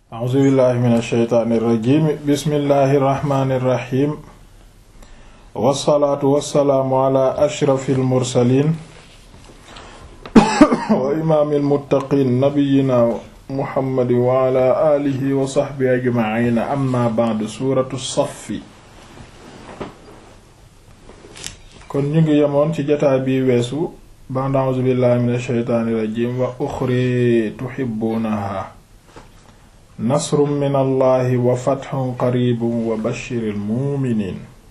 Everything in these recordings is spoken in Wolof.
a'uuzu billahi min alsheytaani irrajim bismillahi irrahmani irrahim wassalaatu wassalaamu ala ashrafi almursalin wa imaami almuttaqin nabiyina muhammadin wa ala alihi wa sahbihi ajmaciin amma ba'du suuratu saffi kon ñu ngi yemoon ci jataa bi weesu ba'da a'uuzu billahi min alsheytaani irrajim wa uxri tuhibbuunaha nasrun min allahi wa fathun qaribun wa bashiril mu'minin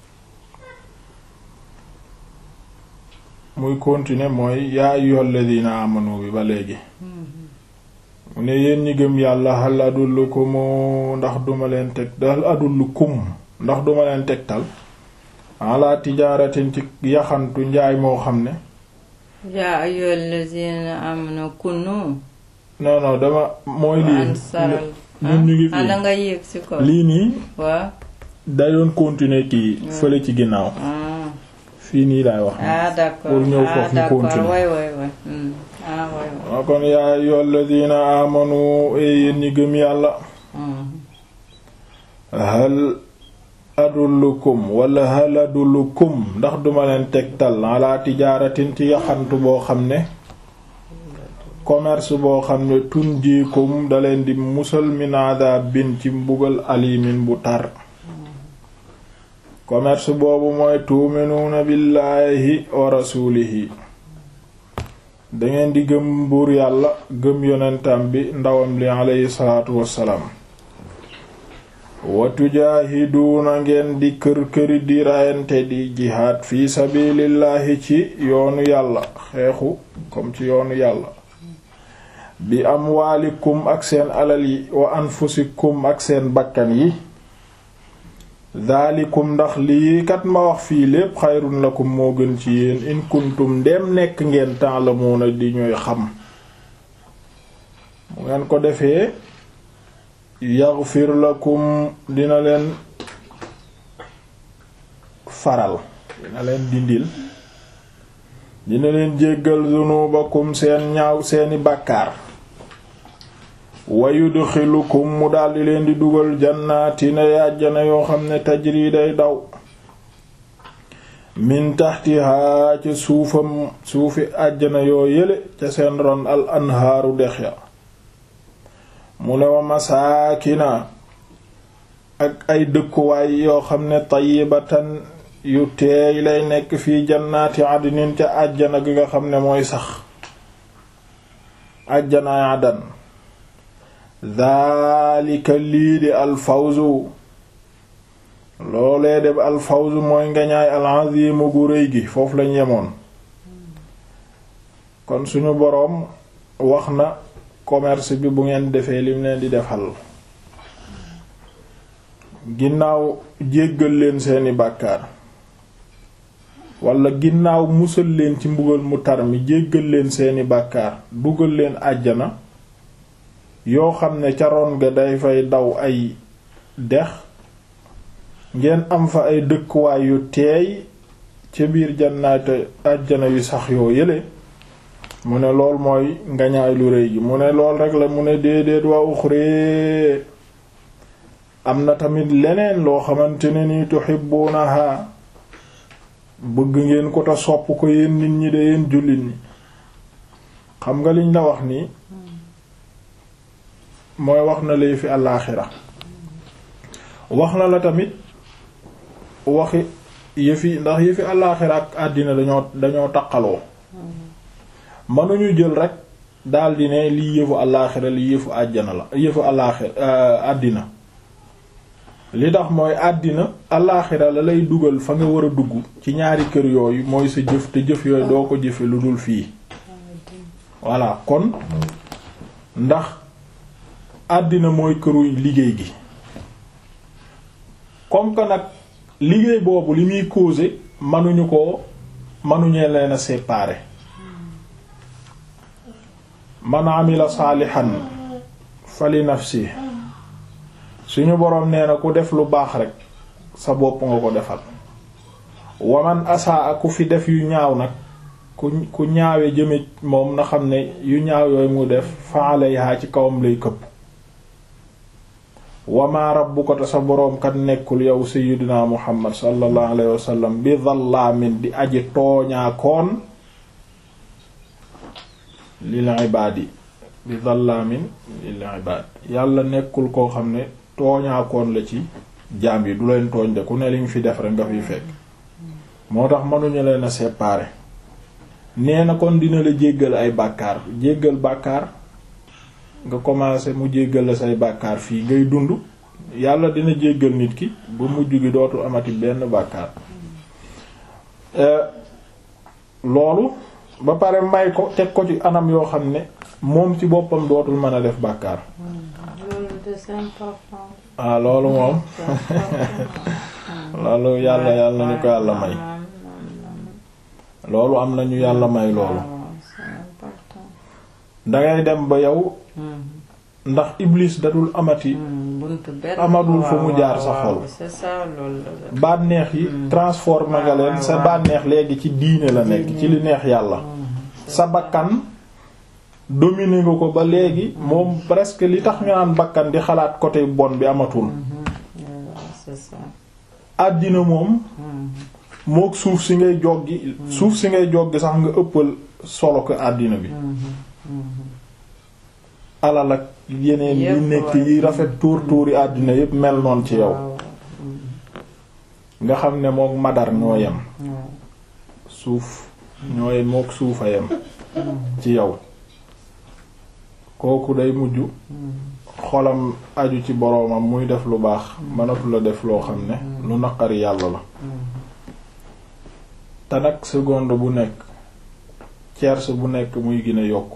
muy continuer mooy yaa ayyuhal ladina amanu bi ba léegi mu ne yéen ñi gëm yàlla hal adullukum ndax duma leen teg hal adullukum ndax duma leen tegtal ala tijaaratin ci yaxantu njaay moo xam ne yaa ayyuhal ladina amanu kunu non non dama mooy lii ansaral ñun ñu ngi ah da fii nga yéeg ci kaw lii nii waaw day doon continuer kii fële ci ginnaaw ah fii nii laay wax ah d'accord pour ñëw ah foofu ñu d'accord continuer. way way way hmm. ah way way waa kon yaa ayyuhal ladina amanu e yéen ñi gëm yàlla hmm. hal adullukum wala hal adullukum ndax duma leen tegtal ala tijaaratin ci yaxantu boo xam ne commerce boo xam ne tunjiikum da leen di musal min adabin ci mbugal alimin bu tar commerce boobu mooy tuuminuuna billaahi wa rasuulihi dangeen di gëm buur yàlla gëm yonentam bi ndawam li aleyhi salaatu wassalaam wa tujaahiduuna ngeen di kër-këri di rayante di jihaad fi sabilillahi ci yoonu yàlla xeexu comme ci yoonu yàlla bi amwaalikum ak seen alal yi wa anfusikum ak seen bakkan yi daalikum ndax lii kat ma wax fii lépp xayrun lakum moo gën ci yéen in kuntum ndem nekk ngeen ta'lamuuna di ñuy xam mu ngeen ko defee yaghfir lakum dina leen faral dina leen dindil dina leen jéggal zunubakum seen ñaaw seeni bàkkaar wa yudxilukum mu daldi leen di dugal jannaatina yàjjana yoo xam ne tajri day daw min taxtihaa ca suufam suufi àjjana yoo yële ca seen ron al anhaaru dex ya mu ne wa masaakina ak ay dëkkuwaay yoo xam ne tayyibatan yu teey lay nekk fii jannaati adnin ca àjjana gi nga xam ne mooy sax àjjanaay adan daalika lii di alfawzu loolee de alfawzu mooy ngañaay alazimu gu rëy gi foofu lañ yemoon kon suñu boroom wax na commerce bi bu ngeen defee lim leen di defal ginnaaw jéggal leen seeni bàkkaar wala ginnaaw musal leen ci mbugal mu tar mi jéggal leen seeni bàkkaar dugal leen àjjana yoo xam ne ca ron ga day fay daw ay dex ngeen am fa ay dëkkuwaay yu teey ca biir jannaate àjjana yu sax yoo yële mu ne lool mooy ngañaay lu rëy gi mu ne lool rek la mu ne déedéet wa uxree am na tamit leneen loo xamante ne ni tuhibbunaha bëgg ngeen ko te sopp ko yéen nit ñi de yéen jullit ñi xam nga liñ la wax nii mooy wax na lay fi àllaaxira wax na la tamit waxi yëfi ndax yëfi àllaaxira ak àddina dañoo dañoo taqaloo mënuñu jël rek daldi ne lii yëfu àllaaxira lii yëfu àjjana la yëfu àllaaxira àddina li tax mooy àddina àllaaxira la lay dugal fa nga war a dugg ci ñaari kër yooyu mooy sa jëf te jëf yooyu doo ko jëfe lu dul fii voilà kon ndax àddina mooy këru liggéey gi comme que nag liggéey boobu li muy causer mënuñu ko mënuñee leen a séparer man amila saalihan fali nafsi suñu boroom nee na ku def lu baax rek sa bopp nga ko defal waman asaa ku fi def yu ñaaw nag ku ku ñaawe jëme moom na xam ne yu ñaaw yooyu mu def fa alayha ci kawam lay këpp wama rabbuka te sa boroom kat nekkul yow sayyidina muhammad sallallahu alayhi wa sallam bi dhallaamin di aji tooñaakoon lil ibaadi bi dhallaamin lil ibaad yàlla nekkul koo xam ne tooñaakoon la ci jaam yi du leen tooñ de ku ne liñ fi def rek nga fiy fekk moo tax mënuñu leen a séparer nee na kon dina la jéggal ay bàkkaar jéggal bàkkaar nga commencé mu jéggal la say bàkkaar fii ngay dund yàlla dina jéggal nit ki ba mujj gi dootul amati benn bàkkaar loolu ba pare may ko teg ko ci anam yoo xam ne moom ci boppam dootul mën a def bàkkaar loolu de c'est important. ah loolu moom loolu yàlla yàlla nañu ko yàlla may loolu am nañu yàlla may loolu dangay dem ba yow ndax iblis dadul amati amadul fu mu jaar sa xol c'est ça loolu la. bànneex yi transformé nga leen sa bànneex léegi ci diine la nekk ci li neex yàlla sa bakkan dominé nga ko ba léegi moom presque li tax ñu naan bakkan di xalaat côté bon bi amatul c'est ça. àddina moom mook suuf si ngay joggi suuf si ngay joggi sax nga ëppal solo ko àddina bi alal ak yeneen yi Yépp nekk waay. yi rafet tuur tuuri àddina yépp mel noon ci yow waaw nga xam ne mook madar ñoo yem waaw. suuf ñooy mook suufa yem ci yow kooku day mujj xolam aju ci boroomam muy def lu baax mënatu la def loo xam ne lu naqari yàlla la te nag seconde bu nekk tierce bu nekk muy gën a yokk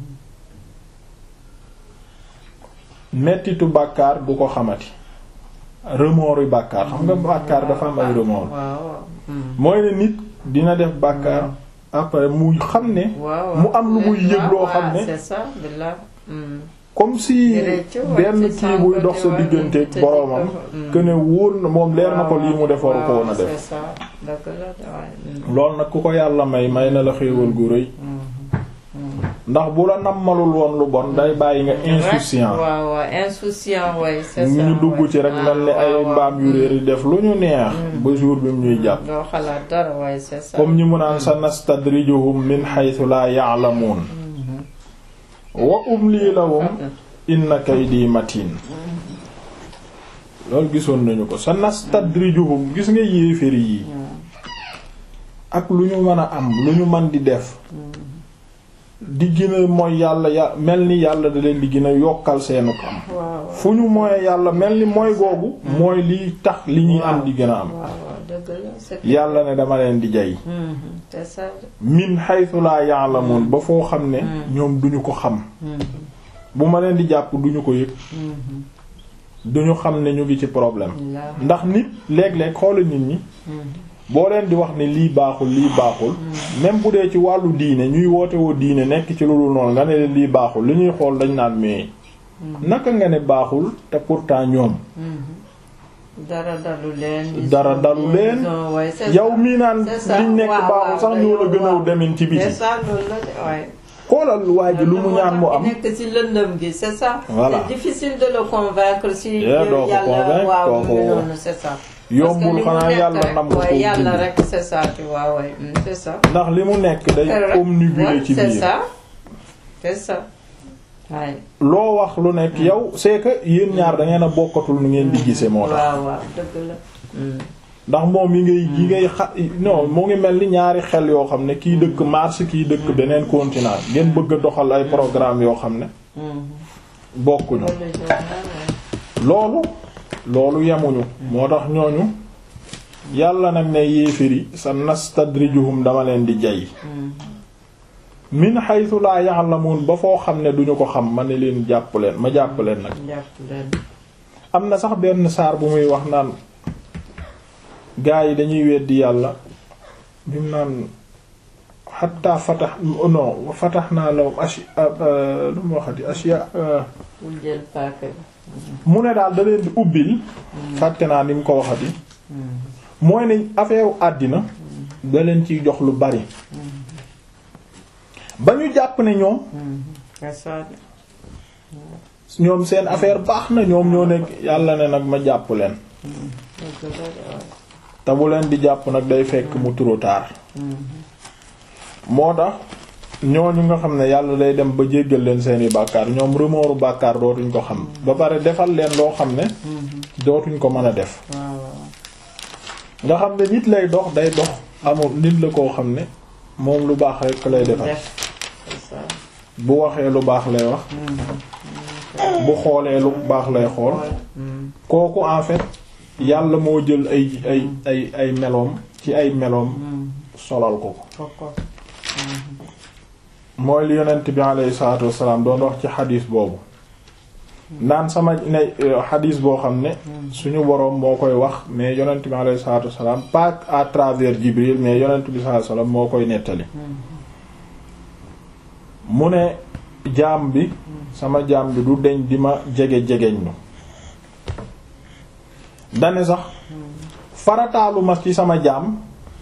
mettitu bàkkaar du ko xamati remords yu bàkkaar xam nga bàkkaar dafa am ay remords waaw mooy ne nit dina def bàkkaar après mu xam ne waaw mu am lu muy yëg loo xam ne c'est ça de là. comme si Rëcc, ouais, benn c'est ça, kii buy dox sa ouais, digganteeg te- boroomam mm. que ne wóor na moom leer na ko lii mu def waru ko woon a c'est def ça dëgg la waaye. loolu nag ku ko yàlla may may na la xéewal gu rëy ndax bu la nammalul woon lu bon day bàyyi nga insouciant waaw waaw insouciant ouais c'est ça. ñu dugg ci rek mel ni ay mbaam yu réer yi def lu ñu neex ba jour bi mu ñuy jàpp doo xalaat dara waaye c'est ça. comme ñi mu naan sa nastadrijuhum min haythu la ya'lamun wa umli lahum inna kaydi matin loolu gisoon nañu ko sa nastadrijuhum gis nga yéeféri yi ak lu ñu mën a am lu ñu mën di def di gën a mooy yàlla ya mel ni yàlla da leen di gën a yokkal seenu am waaw fu ñu mooy yàlla mel ni mooy googu mooy liy tax li ñuy am di gën a am waaw waaw dëgg la c'est yàlla ne dama leen di jay Mhm, c'est ça. min haythu la ya'lamun ba foo xam ne ñoom duñu ko xam Mhm, bu ma leen di jàpp duñu ko yëg mhm. duñu xam ne ñu ngi ci problème Là. ndax nit léeg-léeg xoola nit ñi Mhm. boo leen di wax ne lii baaxul lii baaxul même bu dee ci wàllu diine ñuy woote woo diine nekk ci loolu noonu nga ne leen lii baaxul li ñuy xool dañ naan mais naka nga ne baaxul te pourtant ñoom dara dalu leen. dara dalu leen non ouais, c'est yow ça. mii naan C'est ça. liñ nekk waaw, baaxul waaw, sax ñoo la gën a waaw. demin ci biti c'est ça loolu la de ouais. xoolal waa ji lu mu ñaan mu am nekk ci lëndëm gi c'est ça. Voilà. c'est difficile de le convaincre si. Yeah, doo ko yàlla convaincre, waaw kooku- mu ngi noonu c'est ça. yombul Parce que li mu xanaa nekk yàlla rek, nam ko ouais, ko yàlla dindi. rek c'est ça tu vois ouais, mm, c'est ça. ndax li mu nekk day Rek, omnibulé ouais, ci c'est biir ça c'est ça. waaye. loo wax lu nekk yow c'est que yéen ñaar da ngeen a bokkatul nu ngeen di gisee moo tax waaw waaw dëgg la. Mm. ndax moom yi ngay yi ngay xa non mu ngi mel ni ñaari xel yoo xam ne kii dëkk Mars kii dëkk beneen continent ngeen bëgg a doxal ay programme yoo xam ne Mhm. bokkuñu Loolu la jox na, ouais. loolu loolu yemuñu moo tax ñooñu yàlla nag ne yéeféri sa nastadrijuhum dama leen di jay Mhm. min haythu la ya'lamun ba foo xam ne duñu ko xam ma ne leen jàpp leen ma jàpp leen nag jàpp leen. am na sax benn saar bu muy wax naan gaa yi dañuy weddi yàlla bi mu naan xatta fatax non fatax naa lahum ashi lu mu waxati ashiya bul jël paaka bi. mu ne daal da leen di ubbil fàtte naa ni mu ko waxati mooy ne affaire àddina da leen ciy jox lu bari ba ñu jàpp ne ñoom Mhm. c'est ça. ñoom seen affaire baax na ñoom ñoo nekk yàlla ne nag ma jàpp leen dëgg la de waaye. te bu leen di jàpp nag day fekk mu trop tard moo tax ñooñu nga xam ne yàlla day dem ba jéggal leen seeni bàkkaar ñoom remooru bàkkaar dootuñ ko xam ba pare defal leen loo xam ne dootuñ ko mën a def waaw waaw. nga xam ne nit lay dox day dox amul nit la koo xam ne moom lu baax rek lay defal def c'est ça. bu waxee lu baax lay wax bu xoolee lu baax lay xool Mm. kooku en fait yàlla moo jël ay ay ay ay meloom ci ay meloom solal ko ko Koko. mooy li yonent bi alayhi salaatu wassalaam doon wax ci xadiis boobu naan sama ne xadiis boo xam ne suñu boroom moo koy wax mais yonent bi alayhi salaatu wassalaam pas à travers Jibril mais yonent bi sallallahu alayhi wasallam moo koy nettali mu ne jaam bi sama jaam bi du deñ di ma jege jegeñ lu dane sax farataalu ma ci sama jaam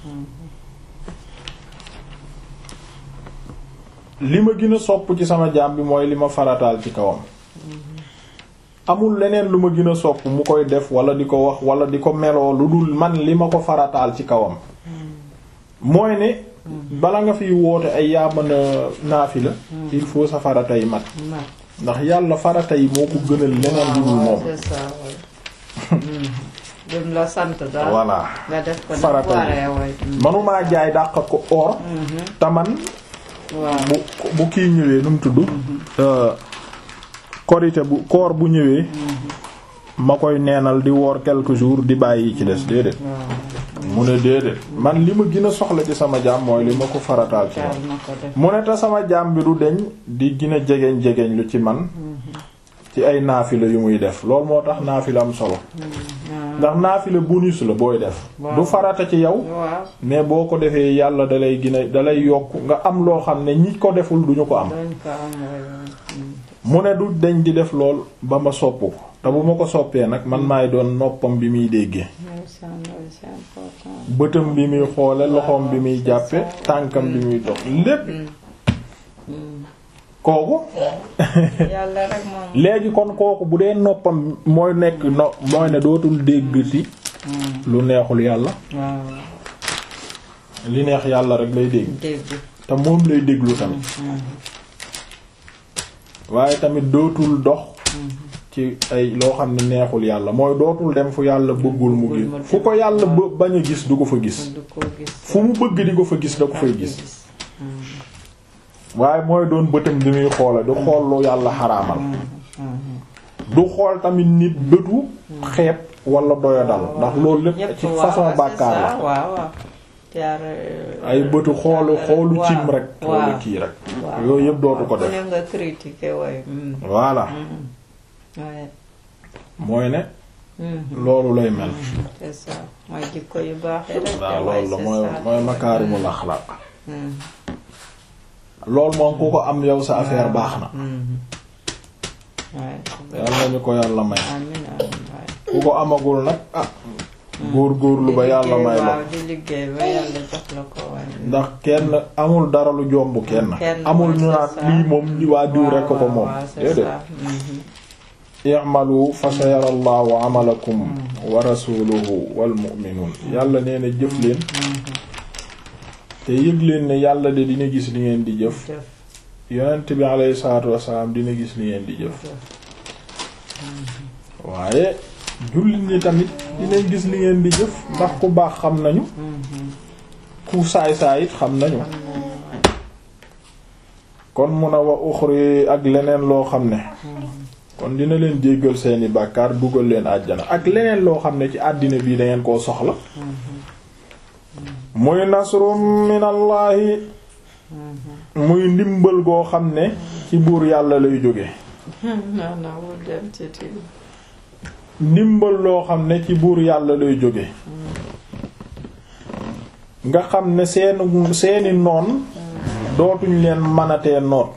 li ma gën a sopp ci sama jaam bi mooy li ma farataal ci kawam amul leneen lu ma gën a sopp mu koy def wala di ko wax wala di ko meloo lu dul man li ma ko farataal ci kawam mooy ne bala nga fiy woote ay yaa mën a naafila il faut sa farata yi mat mat. ndax yàlla farata yi moo ko gënal leneen lu dul moom c'est ça ouais. lim la sant daal. voilà nga def ko farata yi. waree way. manumaa jaay dàq ko or te man waaw. bu bu kii ñëwee nu mu tudd euh, korite bu koor bu ñëwee ma koy neenal di woor quelques jours di bàyyi ci des déedéet mu ne déedéet man li ma gën a soxla ci sama jaam mooy li ma ko farataal ci jaar man na ko def. mu ne te sama jaam bi du deñ di gën a jegeñ jegeñ lu ci man ci ay naafila yu muy def loolu moo tax naafila am solo ndax naafila bonus la booy def Waaw. du farata ci yow waaw. mais boo ko defee yàlla dalay gën a dalay yokk nga am loo xam ne ñi ko deful duñu ko am dañ ko am way way. mu ne du deñ di def lool ba ma sopp ko te bu ma ko soppee nag man maay doon noppam bi muy déggee ndeysaan loolu c'est important. bëtam bi muy xoole loxoom bi muy jàppe tànkam bi muy dox lépp kooku yàlla rek moom. léegi kon kooku bu dee noppam mooy nekk no mooy ne dootul déggati lu neexul yàlla waaw. li neex yàlla rek lay dégg dégg. te moom lay déglu tamit waaye tamit dootul dox ci ay loo xam ne neexul yàlla mooy dootul dem fu yàlla bëggul mu gis fu ko yàlla bë- bañ a gis du ko fa gis du ko gis. fu mu bëgg di ko fa gis da ko fay gis waaye mooy doon bëtam bi muy xoole du xool lu yàlla xaraamal du xool tamit nit bëtu xeeb wala doyadal ndax loolu lépp Yépp ci waaw, façon c'est bàkkaar ça, la waaw waaw. jaar. euh, ay bëtu xoolu xoolu waaw, cim rek waaw. xoolu kii rek waaw. yooyu yëpp dootu ko ku def ne nga critiquer way. mm, voilà ouais. mooy ne Mhm. loolu lay mel c'est ça mooy jikko yu baax yi rek. waaw waaye loolu la c'est mooy ça. mooy makaarimul axlaaq Mhm. loolu moom ku ko am yow sa affaire baax na Mhm. Ouais. yàlla nañu ko yàlla may amiin amiin waay. ku ko amagul nag ah góor góorlu ba yàlla Di may liggéey, la waaw di liggéey ba yàlla jox la ko waaye. ndax kenn amul dara lu jomb kenn Kenn amul ñu mooy naan c'est ça. lii moom ñi waa diw rekk ko waaw, moom waaw, c'est déedéet ça. Mhm. i'malu fa sayara allahu amalakum wa rasuluhu wal mu'minun yàlla nee na jëf leen te yëg leen ne yàlla de dina gis li ngeen di jëf Jëf, yonent bi alayhi salaatu wassalaam dina gis li ngeen di jëf waaye jullit ñi tamit dinañ gis li ngeen di jëf ndax ku baax xam nañu ku saay saay it xam nañu kon mun a wa uxri ak leneen loo xam ne kon dina leen jéggal seeni bàkkaar dugal leen àjjana ak leneen loo xam ne ci àddina bii dangeen koo soxla muy nasrum minallahi muy ndimbal goo xam ne ci buur yàlla lay jóge non non wul dem ci tiim. ndimbal loo xam ne ci buur yàlla lay jóge nga xam ne seeni seeni noon dootuñ leen manatee noot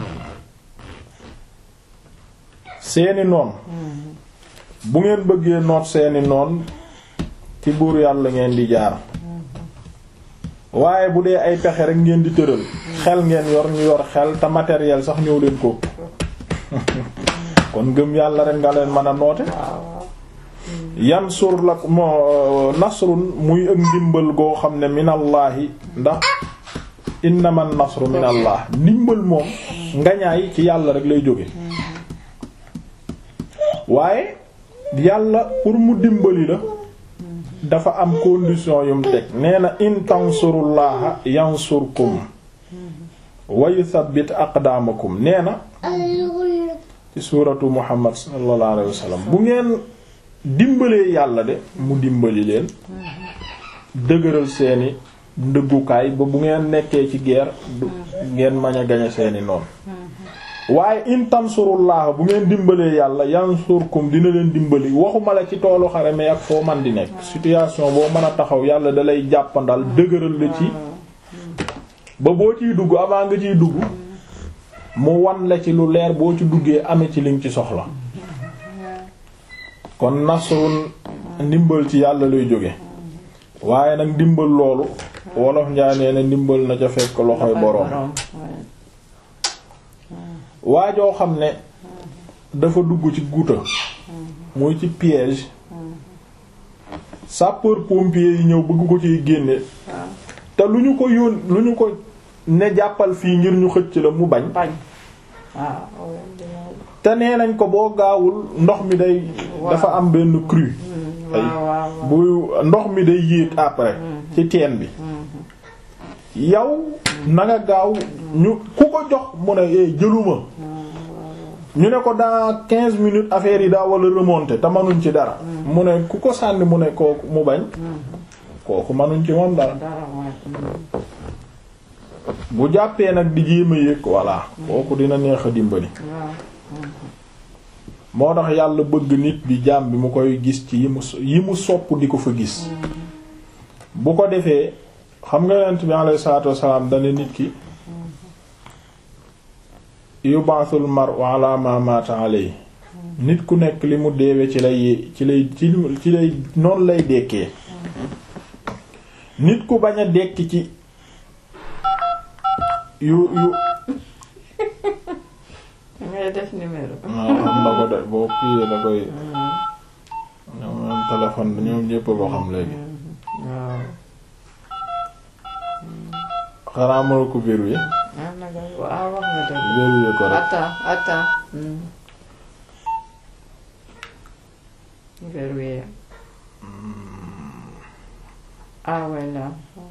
seeni noon bu ngeen bëggee noot seeni noon ci buur yàlla ngeen di jaar waaye bu dee ay pexe rek ngeen di tëral xel ngeen yor ñu yor xel te matériel sax ñëw leen ko kon ngëm yàlla rek nga leen mën a noote waaw waaw yansur lak moo nasrun muy ak ndimbal goo xam ne minallaahi ndax innama nasru minallah ndimbal moom ngañaay ci yàlla rek lay jóge waaye yàlla pour mu dimbali la dafa am condition yum teg nee na in tansurullaha yansurkum wa yuthabbit aqdaamakum nee na ci suuratu muhammad sallallahu alayhi wa sallam bu ngeen dimbalee yàlla de mu dimbali leen dëgëral seeni ndëggukaay ba bu ngeen nekkee ci guerre du ngeen mañ a gañe seeni noonu waaye in tansurullah bu ngeen dimbalee yàlla yansurkum dina leen dimbali waxuma la ci toolu xare mais ak foo man di nekk situation boo mën a taxaw yàlla dalay jàppandal dëgëral la ci ba boo ciy dugg avant nga ciy dugg mu wan la ci lu leer boo ci duggee amee ci liñ ci soxla kon nasrun ndimbal ci yàlla lay jóge waaye nag ndimbal loolu wolof njaay nee na ndimbal na ca fekk loxoy boroom waajoo xam ne dafa dugg ci guuta muy ci piège sapeur pompier yi ñëw bëgg ko ciy génne te lu ñu ko yóon lu ñu ko ne jàppal fii ngir ñu xëcc la mu bañ bañ waaw te nee nañ ko boo gaawul ndox mi day dafa am benn crue ay bu ndox mi day yéeg après ci teen bi yow na nga gaaw ñu ku ko jox mu ne eh jëluma ñu ne ko dans quinze minutes affaire yi daa wala remonter te manuñ ci dara mu ne ku ko sànni mu ne kooku mu bañ kooku manuñ ci moom dara bu jàppee nag di jéem a yëg voilà kooku dina neex a dimbali moo tax yàlla bëgg nit bi jaam bi mu koy gis ci yi mu yi mu sopp di ko fa gis bu ko defee xam nga yonent bi alayhi salaatu wassalaam dana nit ki yubaasul mar'u ala ma mata alayhi nit ku nekk li mu deewe ci lay ci lay ci lay noonu lay dekkee nit ku bañ a dekki ci yu yu ngay def numéro. waaw xam na ko de boo kii la koy ñoom ñoom téléphone ñoom ñépp ko xam léegi waaw. xanaa mëna ko verrouiller ah nag waaw wax nga dëgg. verrouiller ko rek attends attends. hmm. verrouiller. ah voilà.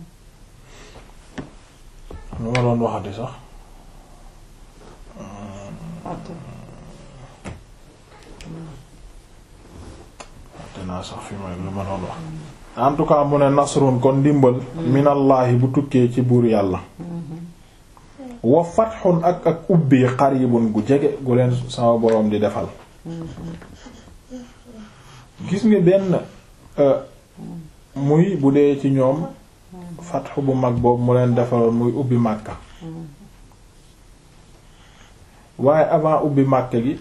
lu ma doon waxati sax attends. te naa sax fi may lu ma doon wax en tout cas mu ne nasrun kon ndimbal minallaahi bu tukkee ci buur yàlla wa fatxun ak ak ubbi qaribun gu jege gu leen sama boroom di defal gis nga benn muy bu dee ci ñoom fatxu bu mag boobu mu leen defaloon muy ubbi màkka waaye avant ubbi màkka gi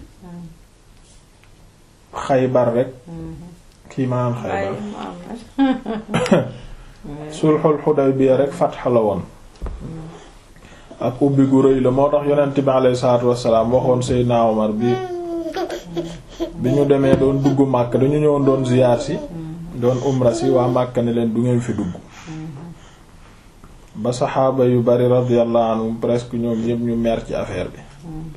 xaybar rek kii maanaam xaybar sulxul Xudaybiya rek fatx la woon ak ubbi gu rëy la moo tax yonent bi alayhi salaatu wassalaam waxoon Seydina Omar bi bi ñu demee doon dugg Màkka dañu ñëwoon doon ziyaar si doon umra si waa Màkka ne leen du ngeen fi dugg ba saxaaba yu bari radiyallahu anhum presque ñoom ñépp ñu mer ci affaire bi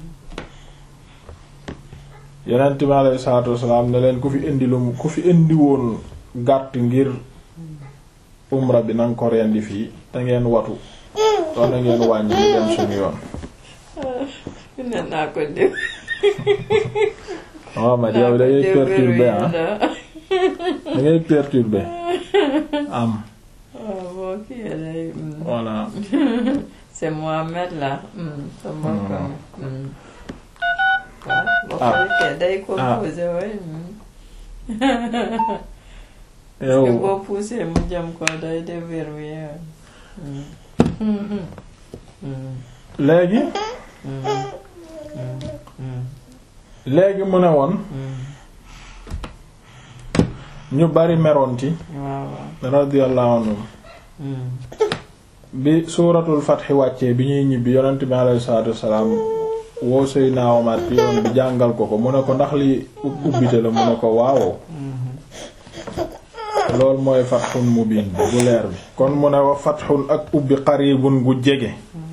yonent bi alayhi salaatu wassalaam ne leen ku fi indi lu ku fi indi woon gàtt ngir umra bi nanga ko rendi fii te ngeen watu doon na ngeen wàññi ñu dem suñu yoon ne naa ko def. waaw ma yow da ngay perturbé ah da ngay perturbé am waaw boo kii lay. voilà c'est Mohamed là. sa mbokk mi. waaw boo ko Ah. defee day composé way. yow parce que boo poussé mu jëm ko day déverrouillé. léegi léegi mu ne woon ñu bari meroon ci waaw waaw. radiyallahu anhum bi suuratul fatxi wàccee bi ñuy ñibbi yonent bi alayhi salaatu wassalaam woo Seydina Omar ci yoon bi jàngal ko ko mu ne ko ndax li ubbite la mu ne ko waawoo loolu mooy fatxun mubin bi bu leer bi kon mu ne wa fatxun ak ubbi qaribun gu jege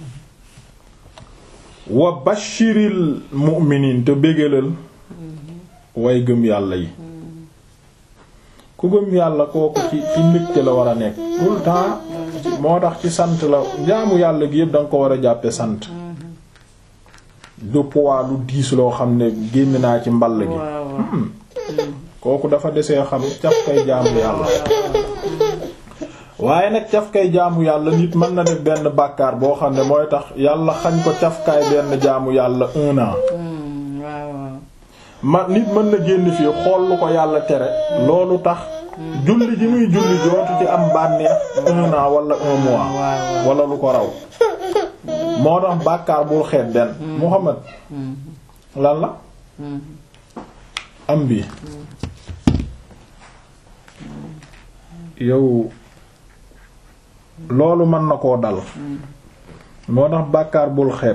wa bashiril mu'miniin te bégalal way gëm yàlla yi ku gëm yàlla kooku ci ci mbégte la war a nekk tout le temps moo tax ci sant la jaamu yàlla gi yëpp da nga ko war a jàppe sant du poids lu diis loo xam ne génn naa ci mball gi kooku dafa desee xam caf kay jaamu yàlla waaye nag caf kay jaamu yàlla nit mën na def benn bàkkaar boo xam ne mooy tax yàlla xañ ko cafkaay benn jaamu yàlla un an ma nit mën na génn fii xool lu ko yàlla tere loolu tax julli ji muy julli jootu ci am bànneex un an wala un mois wala lu ko raw moo tax bàkkaar bul xeet benn Muhammad lan la am bi yow loolu mën na koo dal moo tax bàkkaar bul xeet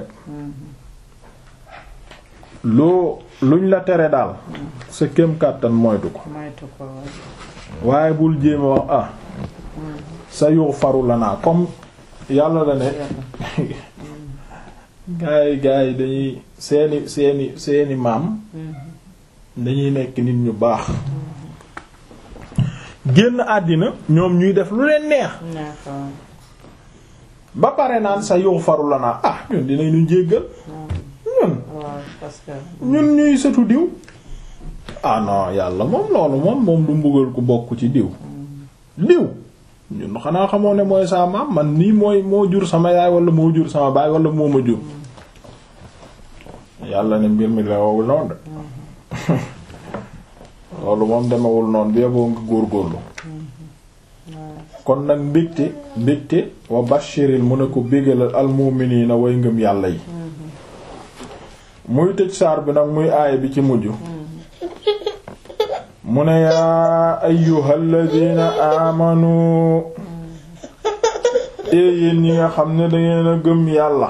loo luñ la tere daal sa kem kàttan moytu ko waaye bul jéema wax ah sa yuux faru la naa comme yàlla la ne gaay gaay dañuy seeni seeni seeni maam dañuy nekk nit ñu baax génn àddina ñoom ñuy def lu leen neex ba pare naan sa yuux faru la naa ah ñun dinañu jéggal ñun ñun ñuy sëtu diw ah non yàlla moom loolu moom moom du mbugal ku bokk ci diw diw ñun xanaa xamoo ne mooy sa maam man nii mooy moo jur sama yaay wala moo jur sama baay wala moo ma jur yàlla ne mbir mi la wowul noonu de loolu moom demewul noonu bi yeboo nga góorgóorlu kon nag mbégte mbégte wa bashiril mu ne ko bégalal almu'minina way ngëm yàlla yi muy tëj saar bi nag muy aaya bi ci mujj mu ne yaa ayyuhal ladina amanu ee yéen ñi nga xam ne dangeen a gëm yàlla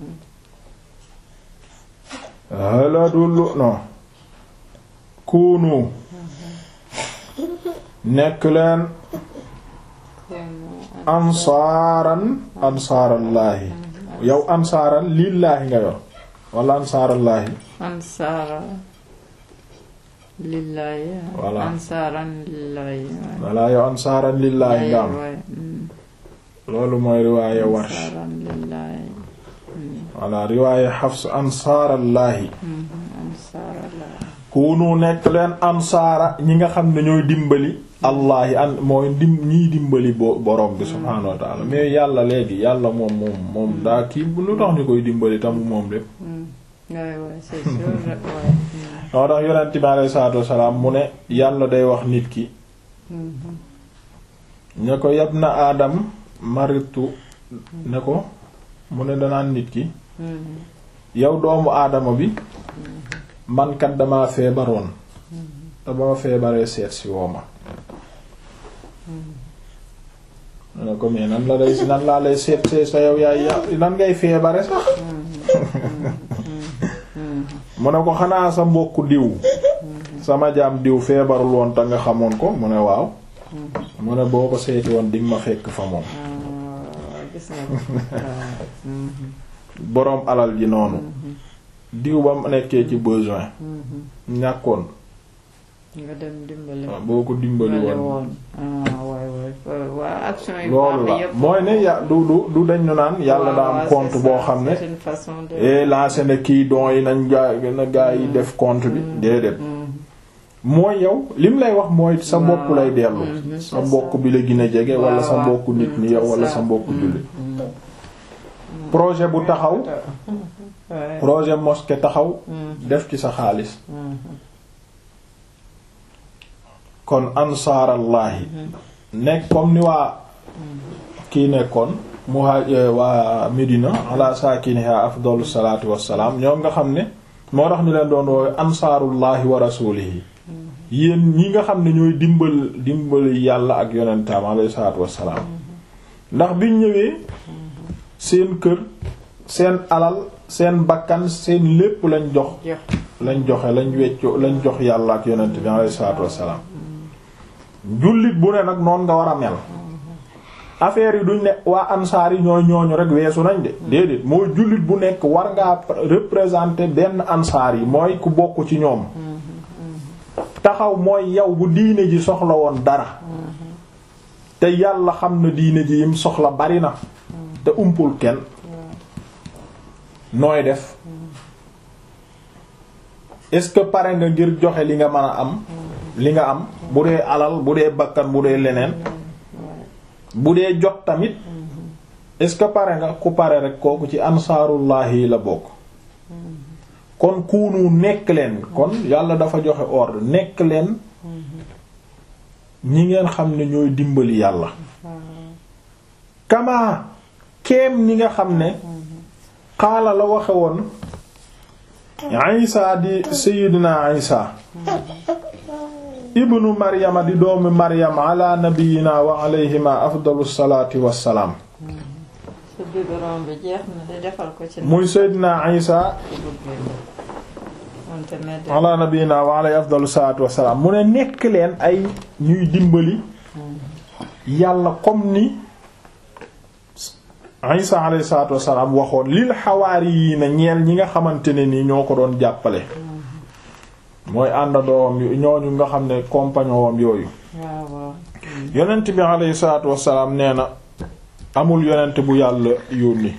haladullu no kuunu nekk leen ansaaran ansaarallaahi yow ansaaran lillaahi nga yor wala ansaarallaahi ansaara lillahi Voilà. ansaaran lillahi wala yow ansaaran lillaahi nga am loolu mooy riwaaye warsh ansaaran lillahi wala riwaaye xafs ansaarallaahi ansaara la kunu nekk leen ansaara ñi nga xam ne ñooy dimbali allaahi an mooy dim ñiy dimbali bo borom bi subhaanahu wa ta'ala mais yàlla léegi yàlla moom moom moom daa kii bu lu tax ñu koy dimbali tamu moom lépp waay waay c'est sûr waay moo tax yonent bi alayhi salaatu wassalaam mu ne yàlla day wax nit ki ne ko yab na aadam maritu ne ko mu ne danaan nit ki yow doomu aadama bi man kat dama feebaroon te ba ma feebaree seet si woo ma mu ne ko mais nan la lay nan laa lay seet see sa yow yaay ya nan ngay feebare sax mu ne ko xanaa sa mbokku diw sama jaam diw feebarul woon te nga xamoon ko mu ne waaw mu ne boo ko seeti woon dinga ma fekk fa moom gis nga waaw boroom alal ji noonu diw ba mu nekkee ci besoin ñàkkoon nga dem dimbali boo ko dimbali dimbali woon woon ah waay waay waa action yu loolu baax la yëpp mooy ne ya du du du dañ ñu naan yàlla daa am waaw, compte c'est boo ça, xam ne c'est une façon de et lancé na kii don yi nañ gaa na gaa yi def compte bi déedéet mooy yow lim lay wax mooy sa mbokk lay dellu Mhm, sa c'est mbokk ça. bi la gën a jege wala sa waaw, mbokk nit mm, ni yow c'est wala ça. sa mbokk Mm, jullit mm. projet bu taxaw Ouais. projet mosquée taxaw Mm, def ci sa xaalis mm, kon ansaarallaahi nekk comme ni waa kii nekkoon muhaaj waa Medina ala saakiniha afdalu salaatu wassalaam ñoom nga xam ne moo tax ñu leen doon woowe ansaarullahi wa rasuulihi yéen ñi nga xam ne ñooy dimbal dimbali yàlla ak yonentam alayhi salaatu wassalaam ndax biñ ñëwee seen kër seen alal seen bakkan seen lépp lañ jox jox lañ joxe lañ wecco lañ jox yàlla ak yonent bi alayhi salaatu wassalaam jullit bu ne nag noon nga war a mel affaire yi duñ ne waa ansaar yi ñooy ñooñu rek weesu nañ de déedéet mooy jullit bu nekk war ngaa représenter benn ansaar yi mooy ku bokk ci ñoom taxaw mooy yow bu diine ji soxla woon dara te yàlla xam na diine ji yim soxla bari na te umpul kenn nooy def est-ce que pare nga ngir joxe li nga mën a am li nga am bu dee alal bu dee bakkan bu dee leneen bu dee jot tamit est-ce que pare nga ku pare rek kooku ci ansaarullahi yi la bokk kon kuunu nekk leen kon yàlla dafa joxe ordre nekk leen ñi ngeen xam ne ñooy dimbali yàlla kama keem ni nga xam ne xaala la waxe woon Isa di Sayyidina Isa ibnu Maryama di doomi Maryam ala nabiyina wa alayhima afdalu salaati wassalaam su biberon bi jeex na de defal ko ci muy Sayyidina Isa wante ne de ala nabiyina wa alayhi afdalu salaatu wassalaam mu ne nekk leen ay ñuy dimbali yàlla comme ni Isa alayhi salaatu wassalaam waxoon lil xawaari yi na ñeel ñi nga xamante ne ni ñoo ko doon jàppale mooy àndandoowam ñooñu nga xam ne compagnon wam yooyu waaw waaw yonent bi alayhi salaatu wassalaam nee na amul yonent bu yàlla yónni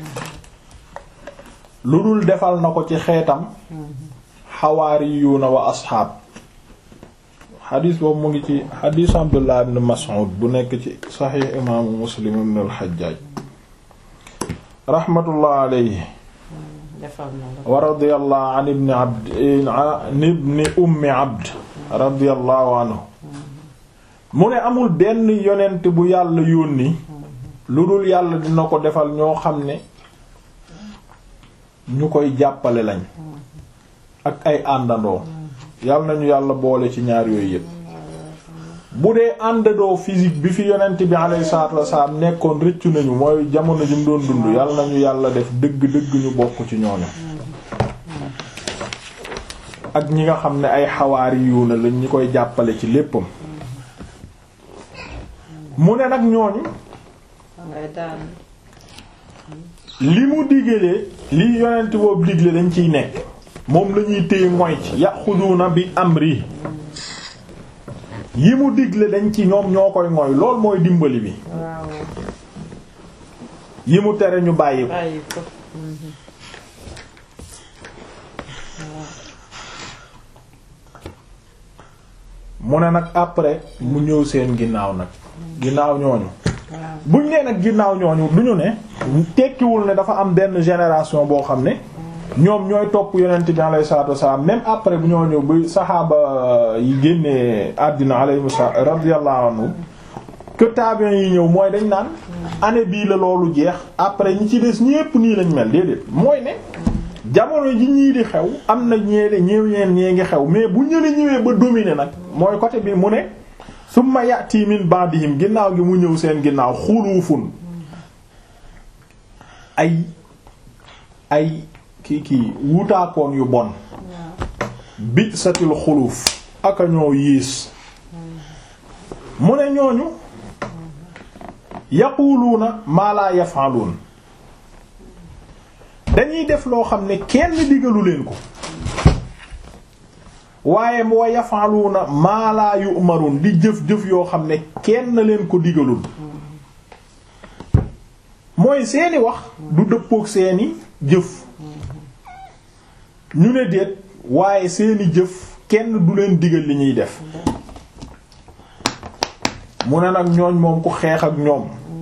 lu dul defal na ko ci xeetam xawaariyuuna wa asxaab xadiis boobu mu ngi ci xadiis Abdullah ibn Mas'ud bu nekk ci saxiix imaamu Muslim ibn al-Hajjaj raxmatullah alayhi defal na la wa radiyallahu an ibni abd an ibni ummi abd radiyallahu anhu mu ne amul benn yonent bu yàlla yónni lu dul yàlla dina ko defal ñoo xam ne ñu koy jàppale lañ ak ay àndandoo yàlla nañu yàlla boole ci ñaar yooyu yépp bu dee àndandoo physique bi fi yonent bi alayhi salaatu wasalaam nekkoon rëccu nañu mooy jamono ji mu doon dund yàlla nañu yàlla def dëgg-dëgg ñu bokk ci ñooñu ak ñi nga xam ne ay xawaari yu na lañ ñi koy jàppale ci léppam mu ne nag ñooñu ngay daan li mu digalee li yonent boobu digle dañ ciy nekk moom lañuy téye ngoy ci yaxuduuna bi amri yi mu digle dañ ci ñoom ñoo koy ngoy lool mooy dimbali bi waaw yi mu tere ñu bàyyi ko bàyyi ko mu ne nag après mu ñëw seen ginnaaw nag ginnaaw ñooñu waaw buñ nee nag ginnaaw ñooñu duñu ne tekkiwul ne dafa am benn génération boo xam ne ñoom ñooy topp yonent bi alayhi salaatu wassalaam même après bu ñooñu bu saxaaba yi génnee àddina alayhi radiyallahu anhu que tabiens yi ñëw mooy dañ naan année bii la loolu jeex après ñi ci des ñépp nii lañ mel déedéet mooy ne jamono ji ñii di xew am na ñeede ñëw ñeen ñee ngi xew mais bu ñële ñëwee ba dominer nag mooy côté bi mu ne summa ya'ti min ba'dihim ginnaaw gi mu ñëw seen ginnaaw xuluufun ay ay kii kii wutaakoon yu bon bi satil xuluuf aka ñoo yiis mu ne ñooñu yaquluuna maa laa yaf'aluun dañuy def loo xam ne kenn digalu leen ko waaye wa yaf'aluuna maa laa yu'maruun di jëf-jëf yoo xam ne kenn leen ko digalul mooy seeni wax du dëppook seeni jëf ñu ne déet waaye seeni jëf kenn du leen digal li ñuy def mu ne nag ñooñ moom ku xeex ak ñoom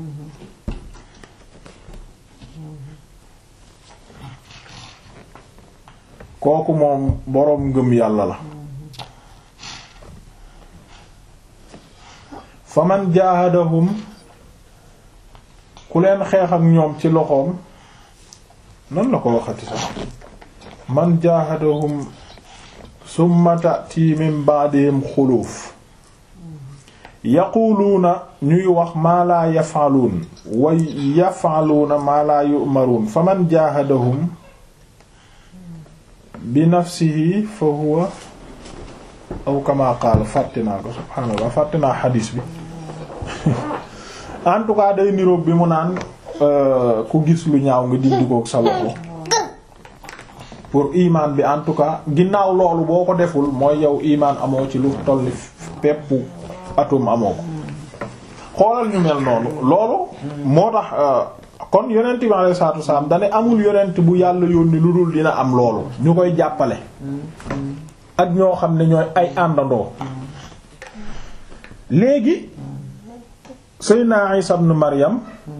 kooku moom boroom ngëm yàlla la fa man jaahadahum ku leen xeex ak ñoom ci loxoom nan la ko waxati sax man jaahadahum summa ta'ti min ba'dihim xuluuf yaquluuna ñuy wax maa laa yafaluun wa yafaluuna maa laa yu'maruun fa man jaahadahum bi nafsihi fa huwa aw kama qaala fàtte naa ko subhaanallah fàtte naa xadiis bi en tout cas day niroog bi mu naan ku gis lu ñaaw nga dindi ko sa loxo pour imaan bi en tout cas ginnaaw loolu boo ko deful mooy yow imaan amoo ci lu tolli peppu atum amoo ko xoolal ñu mel noonu loolu moo tax kon yonent bi alayhi salaatu wasalaam dane amul yonent bu yàlla yónni lu dul dina am loolu ñu koy jàppale ak ñoo xam ne ñooy ay àndandoo léegi Seydina Isa ibn Maryam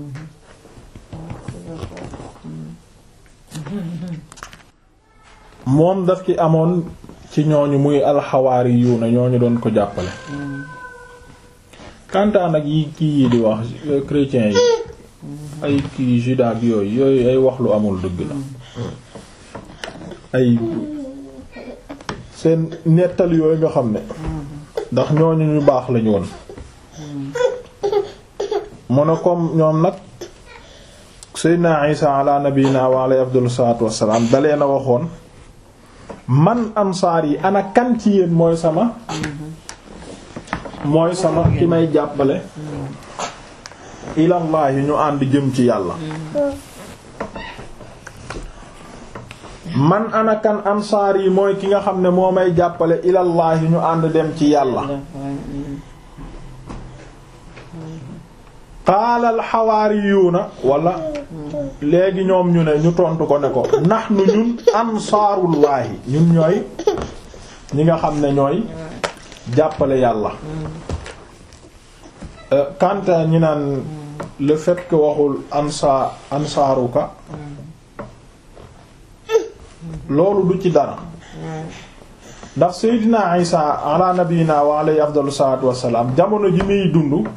moom daf ci amoon ci ñooñu muy alxawaari yu na ñooñu doon ko jàppale kantaan ak yi kii yi di wax chrétiens yi ay kii juda bi yooyu yooyu ay wax lu amul dëgg la ay seen nettal yooyu nga xam ne ndax ñooñu ñu baax lañu woon mu ne comme ñoom nag Seydina Isa ala nabiyina wa alayhi afdalu salaatu wassalaam dalee na waxoon man ansaar yi ana kan ci yéen mooy sama mooy sama ki may jàppale ilallahi ñu ànd jëm ci yàlla man ana kan ansaar yi mooy ki nga xam ne moo may jàppale ilallahi ñu ànd dem ci yàlla qaala alxawaariyuuna wala léegi ñoom ñu ne ñu tontu ko ne ko nahnu ñun ansaarullaahi ñun ñooy ñi nga xam ne ñooy jàppale yàlla quant à ñi naan le fait que waxul ansa ansaaruka loolu du ci dara ndax Seydina Isa ala nabiyina wa alayhi afdalu salaatu wassalaam jamono ji muy dund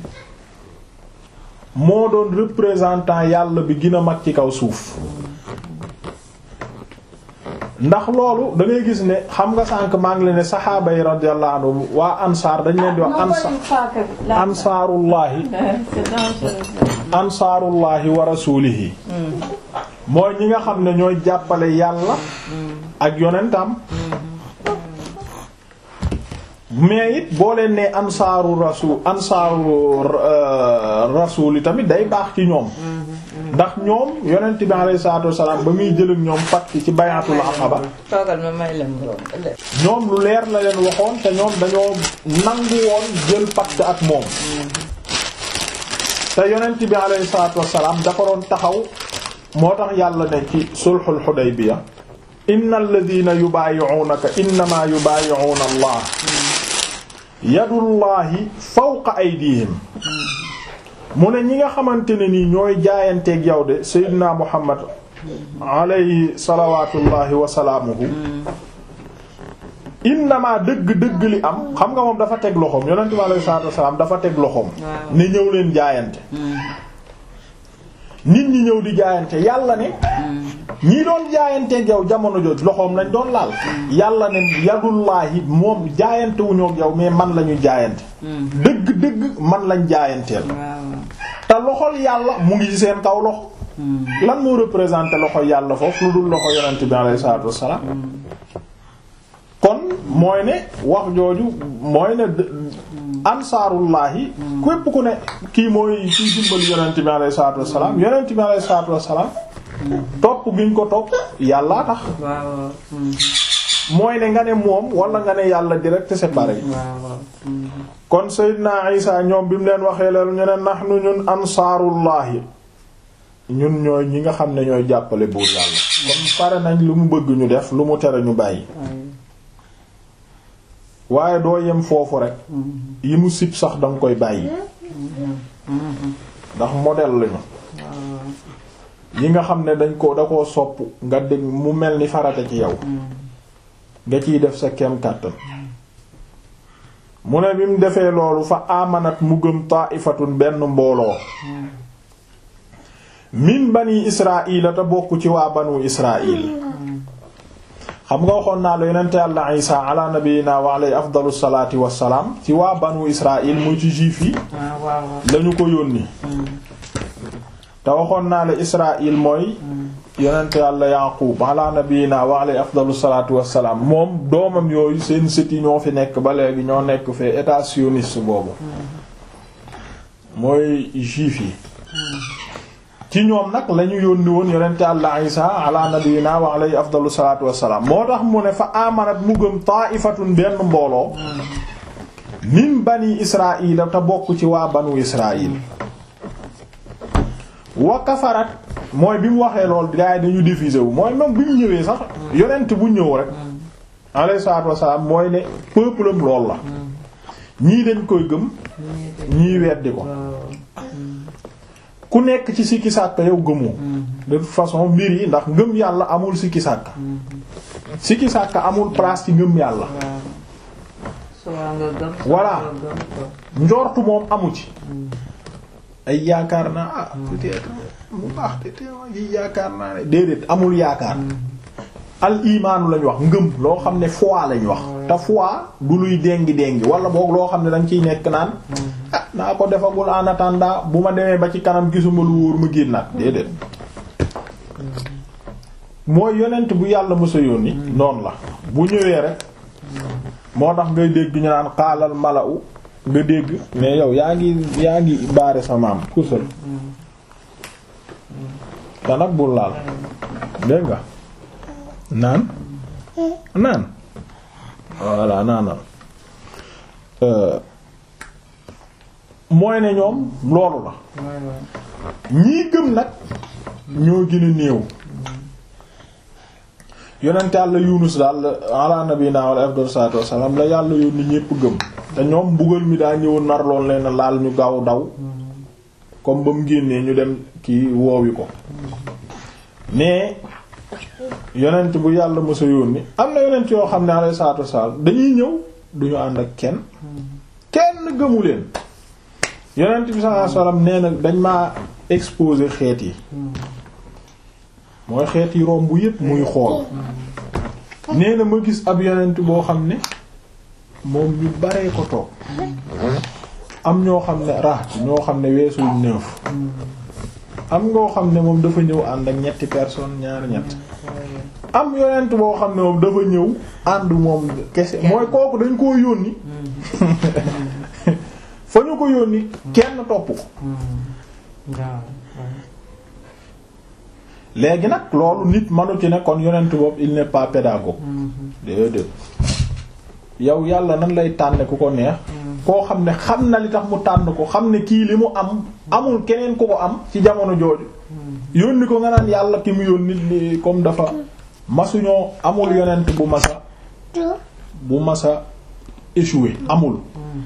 moo doon représentant yàlla bi gën a mag ci kaw suuf ndax loolu da ngay gis ne xam nga sànq maa ngi leen ne saxaaba yi radiyallahu anhum waa ansaar dañ leen di wax ansa ansaarullahi ansaarullahi wa rasuulihi mooy ñi nga xam ne ñooy jàppale yàlla ak yonentam mais it boo leen nee ansaaru rasul ansaaru rasul yi tamit day baax ci ñoom ndax ñoom yonent bi alayhi salaatu wassalaam ba muy jël ak ñoom pacte ci bayatul aqaba toogal ma may leen ñoom lu leer la leen waxoon te ñoom dañoo nangu woon jël pacte ak moom te yonent bi alayhi salaatu wassalaam dafa doon taxaw moo tax yàlla ne ci sulhul Hudaybiya innal ladina yubaayi'unaka innamaa yubaayi'una Allah yadullahi fawqa aydihim mu ne ñi nga xamante ne nii ñooy jaayanteeg yow de Seydina Muhammad alayhi salawatullahi wa salaamuhu innama dëgg-dëgg li am xam nga moom dafa teg loxoom yonent bi alayhi salatu wasalaam dafa teg loxoom ne ñëw leen jaayante nit ñi ñëw di jaayante yàlla ne ñii doon jaayanteeg yow jamono jooju loxoom lañ doon laal yàlla ne yadullaahi moom jaayante wuñoo ak yow mais man la ñu jaayante dëgg-dëgg man lañ jaayanteel te loxol yàlla mu ngi ci seen kaw loxo lan moo représenté loxo yàlla foofu lu dul loxo yonent bi alayhi salaatu wassalaam kon mooy ne wax jooju mooy ne ansaarullahi képp ku ne kii mooy kii dimbali yonent bi alayhi salaatu wassalaam yonent bi alayhi salaatu wassalaam topp giñ ko topp yàllaa tax mooy ne nga ne moom wala nga ne yàlla direct c'est pareil kon Seydina Isa ñoom bi mu leen waxee leen ñu ne nahnu ñun ansaarullahi ñun ñooy ñi nga xam ne ñooy jàppale buur yàlla kon pare nañ lu mu bëgg ñu def lu mu tere ñu bàyyi waaye doo yem foofu rek yi mu sib sax danga koy bàyyi ndax modèle lañu yi nga xam ne dañ ko da koo sopp nga dégg mu mel ni farata ci yow nga ciy def sa kem kàttan mu ne bi mu defee loolu fa amanat mu gëm taaifatun benn mbooloo min bani israila te bokk ci waa banu israil xam nga waxoon naa la yonente yàlla isa ala nabiyina wa alayhi afdalu salaati wassalaam ci waa banu israil muy ci juif yi ah waaw waaw. lañu ko yónni te waxoon naa la israil mooy yonente yàlla yaqub ala nabiyina wa alayhi afdalu salaatu wassalaam moom doomam yooyu seen sët yi ñoo fi nekk ba léegi ñoo nekk fee état sioniste boobu mooy juif yi ci ñoom nag lañu yónni woon yonente Yàlla Isa ala nabiyina wa alayhi afdalu salaatu wassalaam moo tax mu ne fa amanat mu gëm ta'ifatun benn mbooloo min bani israila te bokk ci waa banu israil wa kafarat mooy bi mu waxee lool gars yi dañu diffuser wu mooy même bi mu ñëwee sax yonent bu ñëw rek alayhi salaatu wassalaam mooy ne peuple am lool la ñii dañ koy gëm ñii weddi ko ku nekk ci sikki sàkk yow gëmoo de toute façon mbir yi ndax ngëm yàlla amul sikki sàkk sikki sàkk amul place ci ngëm yàlla waaw. soit nga gëm. soit Voilà. nga gëm ko. njortu moom amu ci ay yaakaar naa ah peut-être mu baax te teewa yi yaakaar naa ne déedéet amul yaakaar al imaanu lañ wax ngëm loo xam ne foi lañ wax te foi du luy déngi déngi wala boog loo xam ne dañ ciy nekk naan ah naa ko defagul en attendant bu ma demee ba ci kanam gisuma lu wóor ma génnaat déedéet mooy yonent bu yàlla mësa yónni noonu la bu ñëwee rek moo tax ngay dégg ñu naan xaalal mala'u nga dégg mais yow yaa ngi yaa ngi baare sa maam kusal te nag bul laal dégg nga naan naan voilà naanal Euh, mooy ne ñoom loolu la waay waay. ñii gëm nag ñoo gën a néew yonent yàlla yunus daal ala nabina wala afdal salatu wassalam la yàlla yónni ñépp gëm te ñoom mbugal mi daa ñëwoon nar lool leen laal ñu gaaw daw comme ba mu génnee ñu dem kii woowi ko mais yonent bu yàlla mësa yónni am na yonent yoo xam ne alayhi salatu wassalam dañuy ñëw duñu ànd ak kenn kenn gëmu leen yonent bi sallallahu alayhi wasallam nee na dañ maa exposé xeet yi mooy xeet yi romb yépp muy xool nee na ma gis ab yonent boo xam ne moom ñu baree ko toog am ñoo xam ne rax ñoo xam ne weesul neuf am ngoo xam ne moom dafa ñëw ànd ak ñetti personnes ñaari ñett am yonent boo xam ne moom dafa ñëw ànd moom kese mooy kooku dañ koo yónni fa ñu ko yónni kenn topp ko waaw. léegi nag loolu nit manu ci ne kon yonent boobu il n'est pas pédagogue déedéet yow yàlla nan lay tànne ku ko neex koo xam ne xam na li tax mu tànn ko xam ne kii li mu am amul keneen ku ko am ci jamono jooju yónni ko nga naan yàlla ki mu yónni li comme dafa masuñoo amul yonent bu masa bu masa échoué amul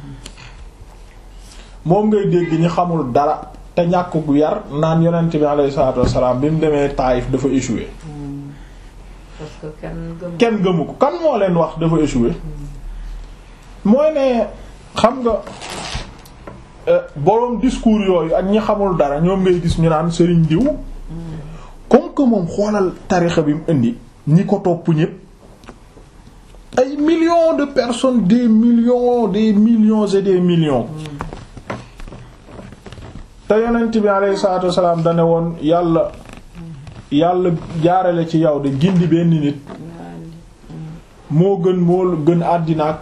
moom ngay dégg ñi xamul dara te ñàkk gu yar naan yonent bi alayhi salaatu wassalaam bi mu demee Taïf dafa échoué parce que kenn gëm. kenn gëmu ko kan moo leen wax dafa échoué mooy ne xam nga euh, boroom discours yooyu ak ñi xamul dara ñoom ngay gis ñu naan sëriñ diw comme que moom xoolal tarixa bi mu indi ñi ko topp ñépp ay millions de personnes des millions des millions et des millions te yonent bi alayhi salaatu wassalaam dane woon yàlla yàlla jaarale ci yow de gindi benn nit moo gën moo gën àddina ak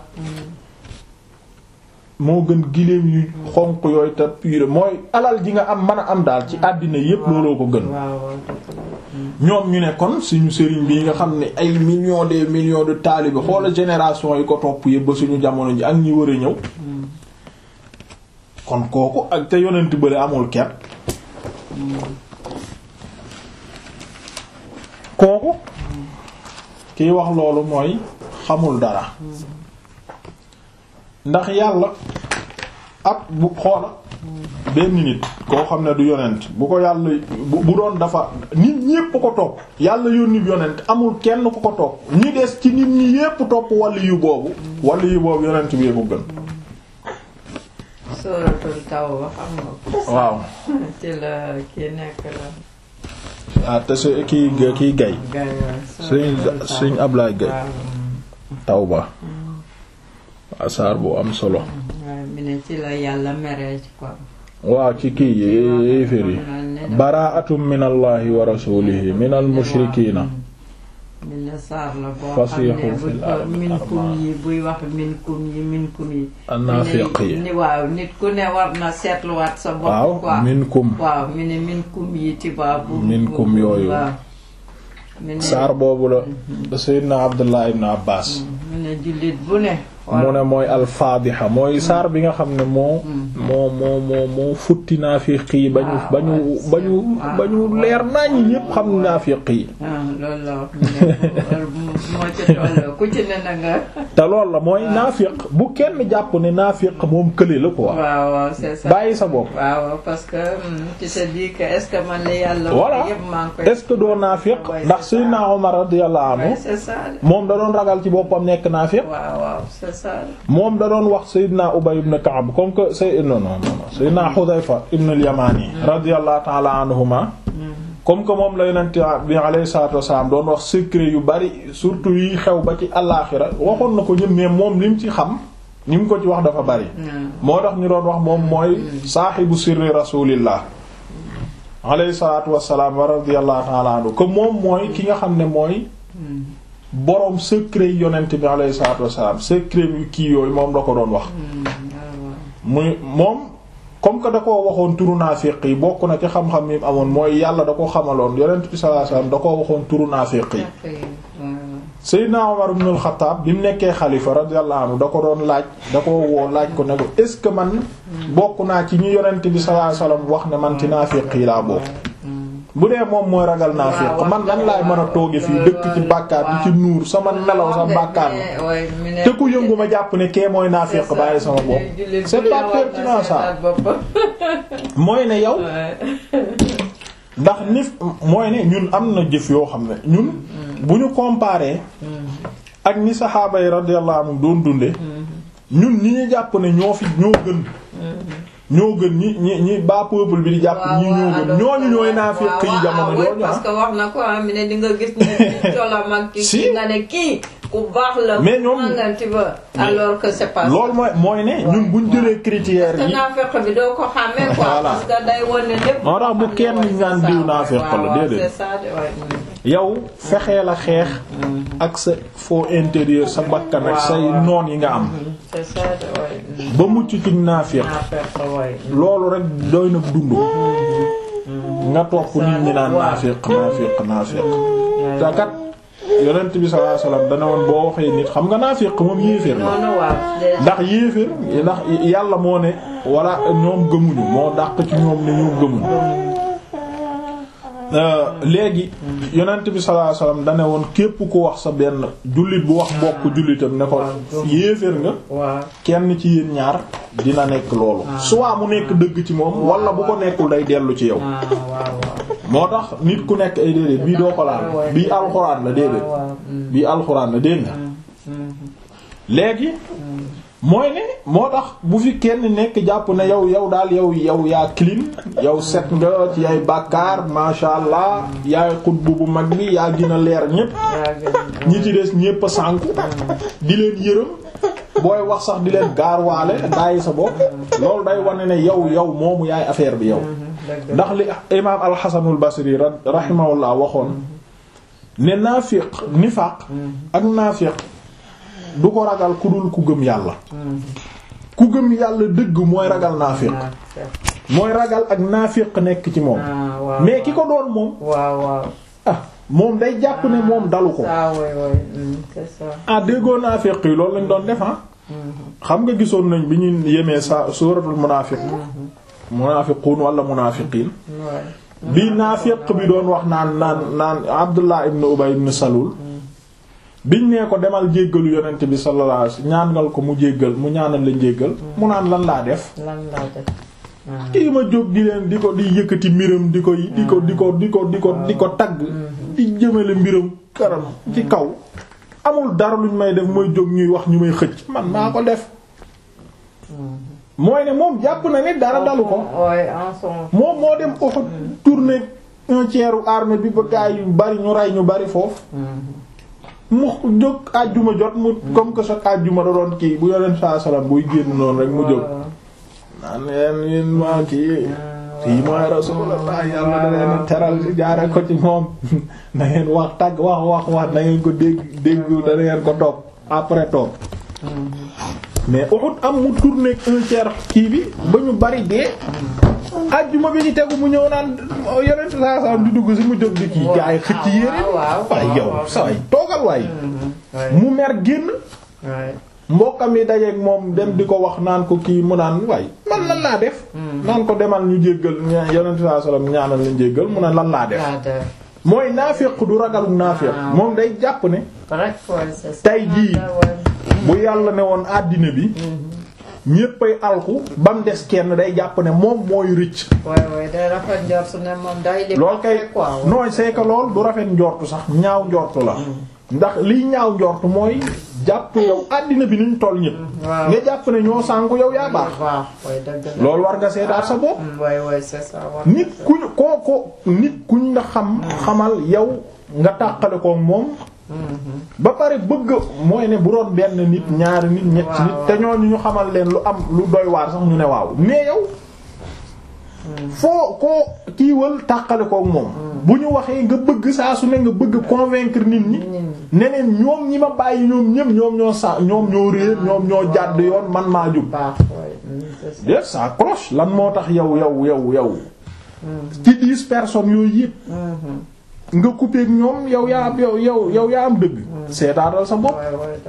moo gën giléem yu xonq yooyu te pure mooy alal ji nga am mën a am daal ci àddina yépp looloo ko gën waaw waaw dëgg la. ñoom ñu ne kon suñu sëriñ bi nga xam ne ay millions des millions de taalibe xoola génération yi ko topp yépp ba suñu jamono ji ak ñi war a ñëw kon kooku ak te yonent bële amul ker kooku kiy wax loolu mooy xamul dara ndax yàlla ak bu xoola benn nit koo xam ne du yonent bu ko yàlla bu bu doon dafa nit ñépp ko topp yàlla yónni yonent amul kenn ku ko topp ñi des ci nit ñi yépp topp wàllu yu boobu wàllu yu boobu yonent bi ko gën suratul tawba xam nga ko. waaw ci la kii nekk la. ah te su kii kii gay gay suñ suñ Ablaay gay tawba waa saar bu am solo waaw mi ne ci la yàlla meree ci quoi waa ci kii yéeféer yi baraatum min allahi wa rasulihi min al mushrikiina mi ne saar la boo xam Fasiixu ne fil bu ardi minkum yi buy wax minkum yi minkum yi annaafiq yi ni waaw nit ku ne war na seetluwaat sa bopp waaw quoi minkum waaw mi ne minkum yi tibaa bu Minkum bu- yooyu. waaw mi ne saar boobu la Seydina Abdullah ibn Abbas mi ne jullit bu ne mu ne mooy alfaadixa mooy saar bi nga xam ne moo moo moo moo moo futti naafiq yi ba ñu ba ñu ba ñu ba ñu leer nañu ñépp xam naafiq yi ah loolu la wax mi ne moo ci toll ku ci ne na nga te loolu la mooy naafiq bu kenn jàpp ne naafiq moom kële la quoi waaw waaw c'est ça bàyyi sa bopp waaw parce que hum, tu te dis que est-ce que man li yàlla voilà wax yëpp maa ngi koy est-ce que doo naafiq Ouais, ndax c'est ça. Seydina Omar radiyallahu anhu Ouais, c'est ça de. moom da doon ragal ci boppam nekk naafiq waaw waaw c'est ça de. moom da doon wax Seydina Ubay ibn Ka'b comme que Sey non non non Seydina Hudayfa ibn al-Yamani radiyallahu ta'ala anhuma comme que moom la yonent bi alayhi salaatu wasalaam doon wax secret yu bari surtout yi xew ba ci àllaaxira waxoon na ko ñun mais moom lim ci xam ni mu ko ci wax dafa bari Hmm. moo tax ñu doon wax moom mooy saaxibu sirri rasulillah alayhi salaatu wasalaam wa radiyallahu ta'ala anhu que moom mooy ki nga xam ne mooy Hmm. boroom secret yi yonent bi alayhi salaatu wasalaam secret yu kii yooyu moom la ko doon wax Hmm. waaw waaw. muy moom comme que da koo waxoon turu naafiq yi bokk na ci xam-xam yi mu amoon mooy yàlla da ko xamaloon yonent bi sallallahu alayhi wasallam da koo waxoon turu naafiq yi Ñàkk yi, waaw waaw. Seydina Umar ibn al-Khattab bi mu nekkee xalifa radiyallahu anhu da ko doon laaj da ko woo laaj ko ne ko est ce que man bokk naa ci ñi yonent bi sallallahu alayhi wasallam wax ne man ci naafiq yi laa bokk Hmm. bu dee moom mooy ragal naafiq waaw, man nan laay mën a tooge fii dëkk ci bàkkaar di ci nuur sama nelaw sa bàkkaar Mais, ouais, mi ne- te ku yëngu ma jàpp ne kee mooy naafiq c'est ça. bàyyi sama bopp Jullit bu c'est ne pas war na pertinent ça seetaat boppam. mooy ne yow Ouais. ndax nif mooy ne ñun am na jëf yoo xam ne ñun bu ñu comparer ak ni saxaaba yi radiyallahu anhum doon dunde ñun ñi ñu jàpp ne ñoo fi ñoo gën ñoo gën ñi ñi ñi bas peuple bi di jàpp waaw ñi ñoo gën alors ñooñu ñooy que- naafiq yi waaw, jamono waaw, jooju parce ah que wax na ko ah mi ne di nga gis ne colam ak ki Si. ki nga ne kii ku baax la. Mais ñoom- nangam, tu vois. alors que c'est pas ça. loolu mooy mooy ne ñun buñ jëlee critères te yi naafeq bi doo ko xàmmee quoi. Voilà. parce que day wane lépp. moo tax bu xam ne kenn ouais, ñaan c'est diw ça, naafeq waaw, la, waaw, déedéet. c'est ça de ouais. yow fexee la xeex ak sa faux intérieur sa bakkan ak say waaw. noon yi nga am c'est ça de ouais. ba mucc ci naafiq naafeq ouais. loolu rek doy na dund nga topp nit ñi naan waaw. naafiq naafiq naafiq te kat yonent bi sallallahu alayhi wasallam dana woon boo waxee nit xam nga naafiq moom yéeféer la noonu waaw. ndax yéeféer ndax yàlla moo ne walla ñoom gëmuñu moo dàq ci ñoom ne ñoom gëmuñu Euh, léegi yonent bi sallallahu alayhi wasallam dane woon képp ku wax sa benn jullit bu wax mbokk jullitam ne ko yéeféer nga waaw. kenn ci yéen ñaar dina nekk loolu soit mu nekk dëgg ci moom wala bu ko nekkul day dellu ci yow ah waaw waaw. moo tax nit ku nekk ay déedéet bii doo ko laal bii alxuraan la déedéet waaw waaw. Mm, bii alxuraan la dégg nga mm, léegi mooy ne moo tax bu fi kenn nekk jàpp ne yow yow daal yow yow yaa clean yow set nga ci ay bàkkaar masha allah yaay xutbu bu mag bi yaa gën a leer ñépp yaa gën. ñi ci des ñépp a sànku di leen yërëm booy wax sax di leen gaarwaale bàyyi sa bopp loolu day wane ne yow yow moomu yaay affaire bi yow dëgg ndax li imaam alxasanul basri ra- rahimahullah waxoon ne naafiq nifaaq ak naafiq du ko ragal ku dul ku gëm yàlla ku gëm yàlla dëgg mooy ragal naafiq mooy ragal ak naafiq nekk ci moom ah waaw mais ki ko doon moom waaw waaw. ah moom day jàpp ne moom dalu ko ah oui oui mm, c'est ça. ah déggoo naafiq yi loolu lañ doon def ah xam nga gisoon nañ bi ñu yemee sa suuratul munaafiq munaafiquun wala munaafiqiin Ouais. bi naafiq bi doon wax naan naan naan Abdullah ibn Ubay ibn Salul biñ nee ko demal jéggalu yonent bi sallallahu alayhi wasallam ñaanal ko mu jéggal mu ñaanal la jéggal mu naan lan laa def lan laa def. ah kii ma jóg di leen di ko di yëkkati mbiram di ko di ko di ko di ko di ko di ko tagg di jëmale mbiram karam ci kaw amul dara luñ may def mooy jóg ñuy wax ñu may xëcc man maa ko def mooy ne moom jàpp na ne dara dalu ko ouais en son. moom moo dem Uhud tourné un tiers u armée bi ba gaay yu bari ñu rey ñu bari foofu mu jóg àjjuma jot mu comme que chaque àjjuma da doon kii bu yoneen saa salaam buy génn noonu rek mu jóg naan leen yéen maa kii fii mooy rasulullah yàlla da leen teral ci jaare ko ci moom na ngeen wax tàgg wax wax wax na ngeen ko dégg dégg da ngeen ko topp après topp mais Uhud am mu tourné un tiers kii bi ba ñu bari dee ajjuma bi ñu tegu mu ñëw naan yeneen saa saa di dugg si mu jóg di kii gaay xëcc yére waaye yow saway toogal waay mu mer génn mbokkam yi dajeeg moom dem di ko wax naan ko kii mu naan waay man lan laa def naan ko demal ñu jéggal yeneen saa sallam ñaanal ñu jéggal mu ne lan laa def mooy naafiq du ragalum naafiq moom day jàpp ne tey jii bu yàlla ne woon àddina bi ñéppay alku ba mu des kenn day jàpp ne moom mooy rëcc. waay waay day rafet njortu ne moom day. lool kay nooy c'est que lool du rafet njortu sax ñaaw njortu la. ndax liy ñaaw njortu mooy jàpp yow àddina bi niñ toll ñépp. nga jàpp ne ñoo sànku yow yaa baax. loolu war nga seetaat sa bopp. waay waay c'est ça. nit kuñ koo ko nit kuñ la xam. xamal yow nga tàqale ko moom. ba pare bëgg mooy ne bu doon benn nit ñaari nit ñetti nit te ñooñu ñu xamal leen lu am lu doy waar sax ñu ne waaw mais yow foo koo kiiwal tàqale kook moom bu ñu waxee nga bëgg saa su ne nga bëgg convaincre nit ñi neneen ñoom ñi ma bàyyi ñoom ñëpp ñoom ñoo sa ñoom ñoo réer ñoom ñoo jàdd yoon man maa jub déet ça cloche lan moo tax yow yow yow yow ci dix personnes yooyu yëpp nga coupé ak ñoom yow yaa yow yow yow yaa am dëgg. seetaatal sa bopp.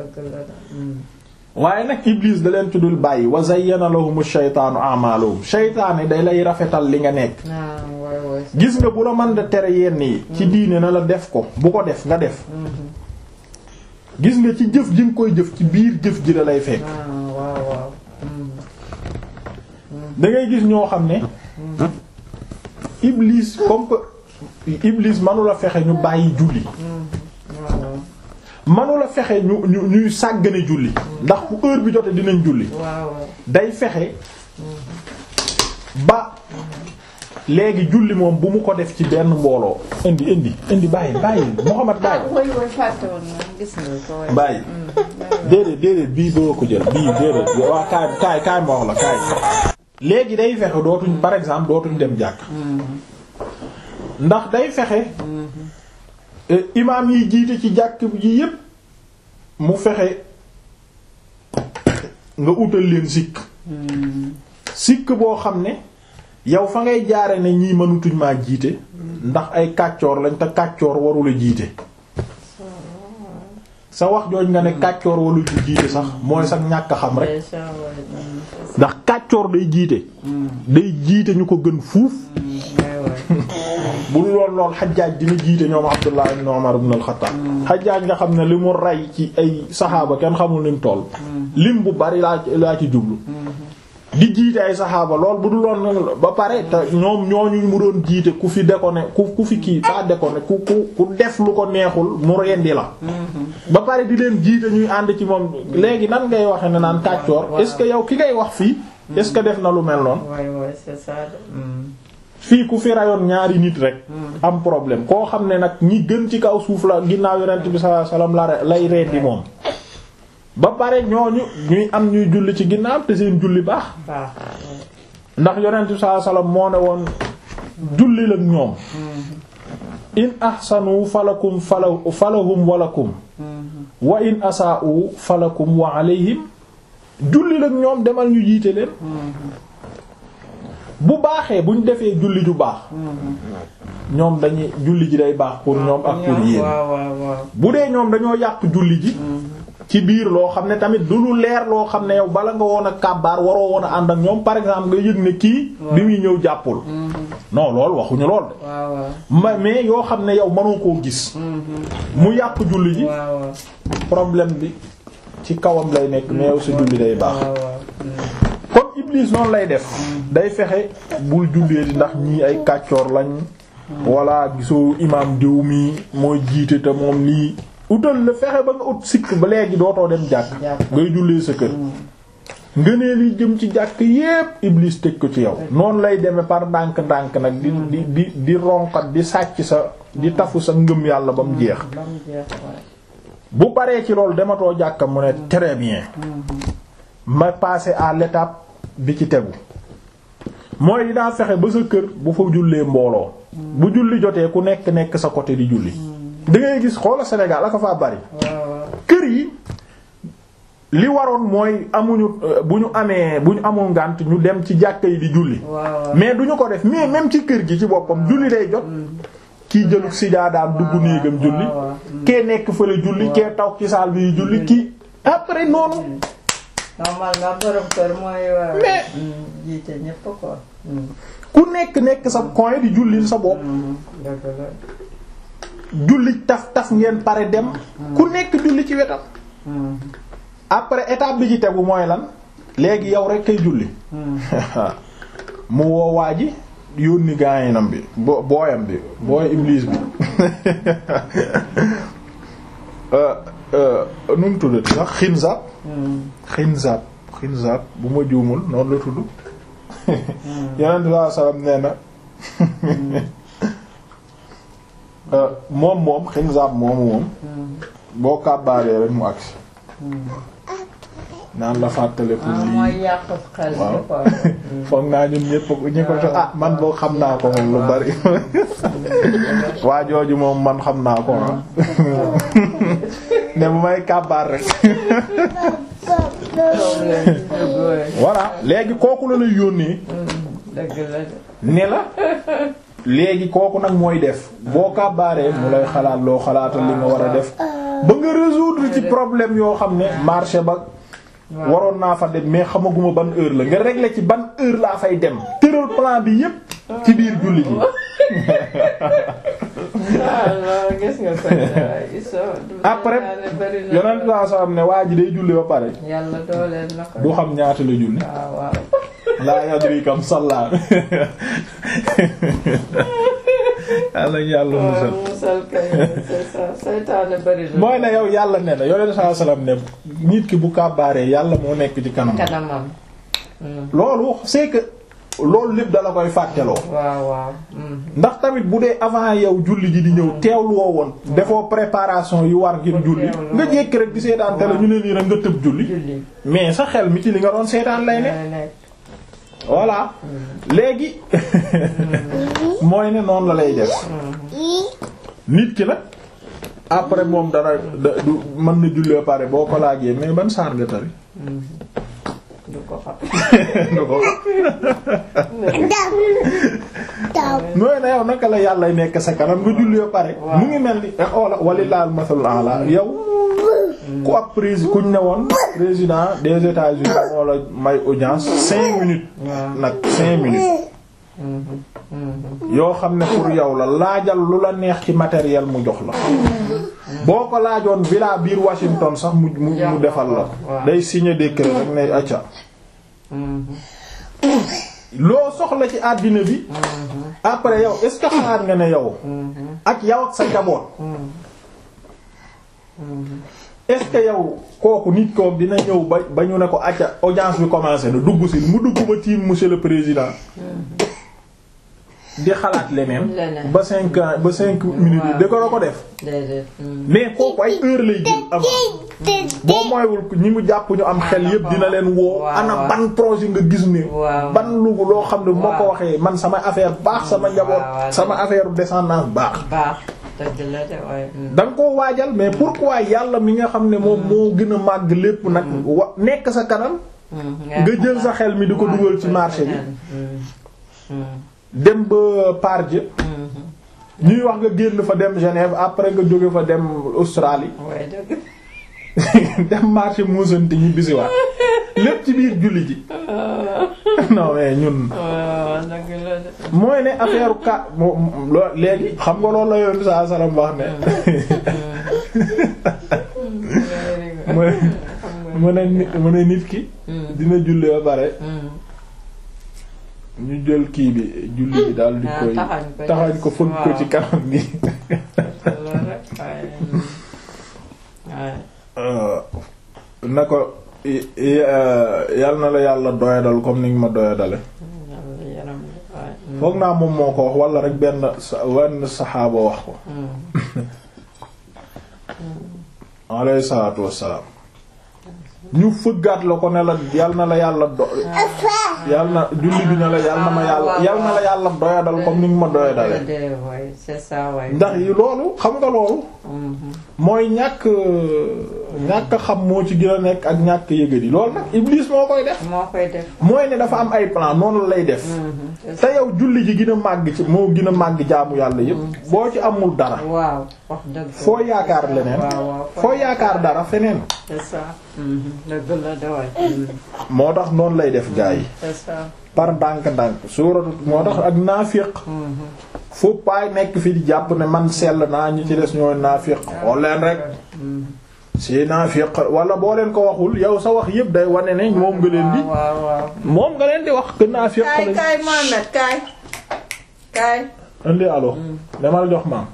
waaye nag Iblis da leen tuddul bàyyi wa zayyana lahumu shaytaanu a'maalahum shaytaan yi day lay rafetal li nga nekk. gis nga bu la mën da tere yenn yi. ci diine na la def ko bu ko def nga def. gis nga ci jëf ji nga koy jëf ci biir jëf ji la lay fekk. da ngay gis ñoo xam ne. Iblis comme que. Iblis manula fexe ñu bàyyi julli manula fexe ñu ñu ñuy sàggane julli ndax bu heure bi jotee dinañ julli day fexe ba léegi julli moom bu mu ko def ci benn mbooloo indi indi indi bàyyi bàyyi Muhammad bàyyi bàyyi déedéet déedéet bii doo ko jël bii déedéet waa kaay kaay kaay ma wax la kaay léegi day fexe dootuñ par exemple dootuñ dem jàkk ndax day fexe imaam yi jiite ci jàkk ji yépp mu fexe nga utal leen sikk sikk boo xam ne yow fa ngay jaare ne ñii mënutuñ maa jiite ndax ay kàccoor lañ te kàccoor warula jiite sa wax jooj nga ne kàccoor warul jiite sax mooy sax ñàkk xam rek ndax kàccoor day jiite day jiite ñu ko gën fuuf bu lool lool xajaaj dina jiite ñoom Abdullah ibn Umar ibn al-Khattab xajaaj nga xam ne li mu rey ci ay saxaaba kenn xamul ni mu toll lim bu bari laa laa ci jublu di jiite ay saxaaba lool bu dul loon ba pare te ñoom ñooñu mu doon jiite ku fi déconné ku ku fi kii pas déconné ku ku ku def lu ko neexul mu rendi la ba pare di leen jiite ñuy ànd ci moom léegi nan ngay waxe ne naan kàccoor est-ce que yow ki ngay wax fii est-ce que def na lu mel noonu fii ku fi rayoon ñaari nit rek am problème koo xam ne nag ñi gën ci kaw suuf la ginnaaw yonent bi sallallahu alayhi wasallam la lay rendi moom ba pare ñooñu ñuy am ñuy julli ci ginnaaw te seen julli baax ndax yonent bi sallallahu alayhi wasallam moo ne woon julli la ñoom in ahsanu falakum fala falahum walakum wa in asaa'u falakum wa alayhim julli la ñoom demal ñu jiite leen bu baaxee buñ defee julli ju baax ñoom dañuy julli ji day baax pour ñoom ak pour yéen bu dee ñoom dañoo yàq julli ji ci biir loo xam ne tamit du lu leer loo xam ne yow bala nga woon a kàbbaar waroo woon a ànd ak ñoom par exemple nga yëg ne kii bi muy ñëw jàppul non lool waxuñu lool de ma mais yoo xam ne yow mënoo koo gis mu yàq julli ji problème bi ci kawam lay nekk mais yow sa julli day baax kon Iblis noonu lay def day fexe bul jullee di ndax ñii ay kàccoor lañ walla gisoo imam diw mi mooy jiite te moom lii utal la fexe ba nga ut sikk ba léegi dootoo dem jàkk ngay jullee sa kër ngëneel yi jëm ci jàkk yépp iblis tëj ko ci yow noonu lay demee par ndànk-ndànk nag di di di di ronkat di sàcc sa di tafu sa ngëm yàlla ba mu jeex ba mu jeex waaye. bu paree ci loolu dematoo jàkka mu ne très bien ma passer à l'étape bi ci tegu mooy dinaa fexe ba sa kër bu fa jullee mbooloo bu julli jotee ku nekk nekk sa côté di julli da ngay gis xoola Sénégal aka faa bari waaw waaw. kër yi li waroon mooy amuñu euh, bu ñu amee bu ñu amul ngànt ñu dem ci jàkka yi di julli waaw waaw. mais duñu ko def mais même ci kër gi ci boppam julli day jot kii jëlug sijaadaam dugg néegam julli waaw waaw. kee nekk fële julli kee taw ci saal bi julli kii après noonu normalement borom kër mooy war a. Mais- Mm, jiite ñépp ko. Mm, ku nekk nekk sa coin di julli sa bopp mm, dëgg la. julli taf taf ngeen pare dem ku nekk julli ci wetam Mm, après étape bi ci tegu mooy lan léegi yow rek kay julli mm. mu woo waa ji yónni gaayinam bi bo booyam bi booy iblis bi euh euh nu mu tuddati sax xinzab Mm, xinzab xinzab bu ma juumul noonu la tudd yonent bi sallallahu alayhi wasallam nee na euh, moom moom xinzab moomu moom mm, boo kàbbaaree rek mu agsi mm. naan la fàttaleku ah lii mooy yàq xel bi Waaw. quoi. Mm. foog naa ñun ñëpp ñi ko jox ah man boo xam naa ko moom lu bari waa jooju moom man xam naa ko ah ne bu may kàbbaar rek problème bi dëgg la. voilà léegi kooku la lay yónnee Mm, dëgg la de. ne la léegi kooku nag mooy def boo kàbbaaree mu lay xalaat loo xalaatal li nga war a def ba nga résoudre ci problème yoo xam ne marché ba waaw. waroon naa fa dem mais xamaguma ban heure la nga régler ci ban heure laa fay dem tëral plan bi yépp ci biir julli bi ah non gis nga ko. ils sont. Après, bari na. yonent saa saa am ne waa ji day julli ba pare yàlla dooleel na ko. du xam ñaata la julli waaw waaw. laa yadri kam salla yàlla yàlla musal waaw musal kay c'est ça seytaane bari na. mooy ne yow yàlla ne na yonent saa salaam ne nit ki bu kàbbaaree yàlla moo nekk ci kanam kanamam. Mm, loolu c'est que loolu lépp dala koy fàtteloo waaw waaw. Mm, ndax tamit bu dee avant yow julli ji di ñëw teewlu woo woon defoo préparation yu war ngir julli teewlu nga woon. jékki rek di seetaan tele ñu ne nii rek nga tëb julli julli. mais sa xel mi ci li nga doon seetaan lay ne lay nekk. voilà léegi mooy ne noonu la lay def nit ki nag après moom dara da du mën na julli ba pare boo ko laajee mais ban saar nga tari Mm. du ko xam. du ko mooy ne yow naka la yàlla nekk sa kanam nga julli ba pare mu ngi mel ni oola walilaal masalul ala yow ku ab président kuñ ne woon président des États-Unis moo la may audience cinq minutes waaw. nag cinq minutes Mhm, mhm. yoo xam ne pour yow la laajal lu la neex ci matériel mu jox la boo ko laajoon villa biir Washington sax mu mu mu defal la waaw. day signer décret rek ne acca Mhm, loo soxla ci àddina bi après yow est-ce que xalaat nga ne yow mhm, ak yow ak sa njaboot mhm. Mhm. est-ce que yow kooku nit kook dina ñëw ba ba ñu ne ko acca audience bi commencé na dugg si mu dugg ba tiim monsieur le président di xalaat leneen Leneen. ba cinq ans ba cinq minutes yi da ko la ko def déedéet. Mhm. mais kooku ay heure lay jël avant boo mooywul ñi mu jàpp ñu am xel yépp dina leen woo waaw, ana waaw. ban projet nga gis ne Waaw. ban lugu loo xam ne bu ma ko Waaw. waxee man sama affaire baax sama njaboot waaw, waaw. sama affaire descendance baax baax dëgg la de waaye. Mhm. da nga koo waajal mais pourquoi yàlla mi nga xam ne moom moo gën a màgg lépp nag wa nekk sa kanam Mhm. nga jël sa xel mi di ko waaw, dugal ci koy marché bi feneen. Mhm. Mhm. dem ba Pardieu Mhm. ñuy wax nga génn fa dem Genève après nga jóge fa dem Australie waaye dëgg. dem marché muusanti ñu bisiwaat lépp ci biir julli ji non mais ñun waaw dëgg la de. mooy ne affaire ka mo loo léegi xam nga loolu la yoon saa salaam wax ne mu ne mu ne nit mu ne nit ki Mhm. dina julli ba pare Mhm. ñu jël kii bi julli bi daal di Ah, koy taxañ ko taxañ ko fëgg ko waaw. ci kanam gi loolu rek waaye. waaye. Euh, na ko yal na la yàlla doyadal comme ni nga ma doyadale yàlla yaram waay. foog naa moom moo ko wax wala rek benn sa wenn saxaaba wax ko alayhi salaatu wassalaam ñu fëggaat la ko ne la yal na la yàlla do yal na julli bi ne la yal na ma yàlla yal na la yàlla doyadal comme ni nga ma doyadale dee waay c'est ça waay. ndax yi loolu xam nga loolu mooy ñàkk ñàkk xam moo ci gën a nekk ak ñàkk yëgadi loolu nag Iblis moo koy def moo koy def. mooy ne dafa am ay plan noonu la lay def te yow julli ji gën a màgg ci moo gën a màgg jaamu yàlla yépp boo ci amul dara waaw wax dëgg. foo yaakaar leneen waaw waaw foo yaakaar dara feneen c'est ça. dëgg la de waay. moo tax noonu lay def gaa yi c'est ça. par ndànk-ndànk suuratu moo tax ak naafiq fu paay nekk fi di jàpp ne man sell naa ñi ci des ñooy naafiq xool leen rek si naafiq wala boo leen ko waxul yow sa wax yépp day wane ne moom nga leen di waaw waaw. moom nga leen di wax que naafiq kaay lañ kaay Mohamed kaay. kaay. indi alo demal jox maam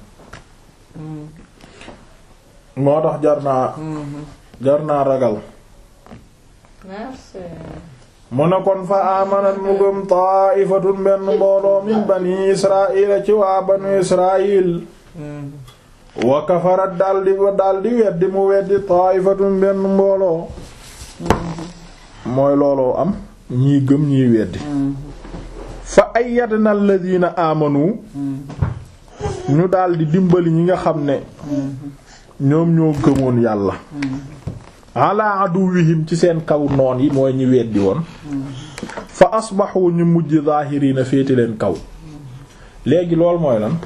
moo tax jar naa jar naa ragal merci. mu ne kon fa amanat mu gëm ta'ifatun benn mbooloo min bani israila ci waa banu israil wa kafarat daldi wa daldi weddi mu weddi ta'ifatun benn mbooloo mooy looloo am ñii gëm ñii weddi fa ayyadna alladhina amanu ñu daldi dimbali ñi nga xam ne ñoom ñoo gëmoon yàlla ala aduwihim ci seen kaw noon yi mooy ñi weddi woon fa asbaxu ñu mujj zaahiriina féete leen kaw léegi loolu mooy lan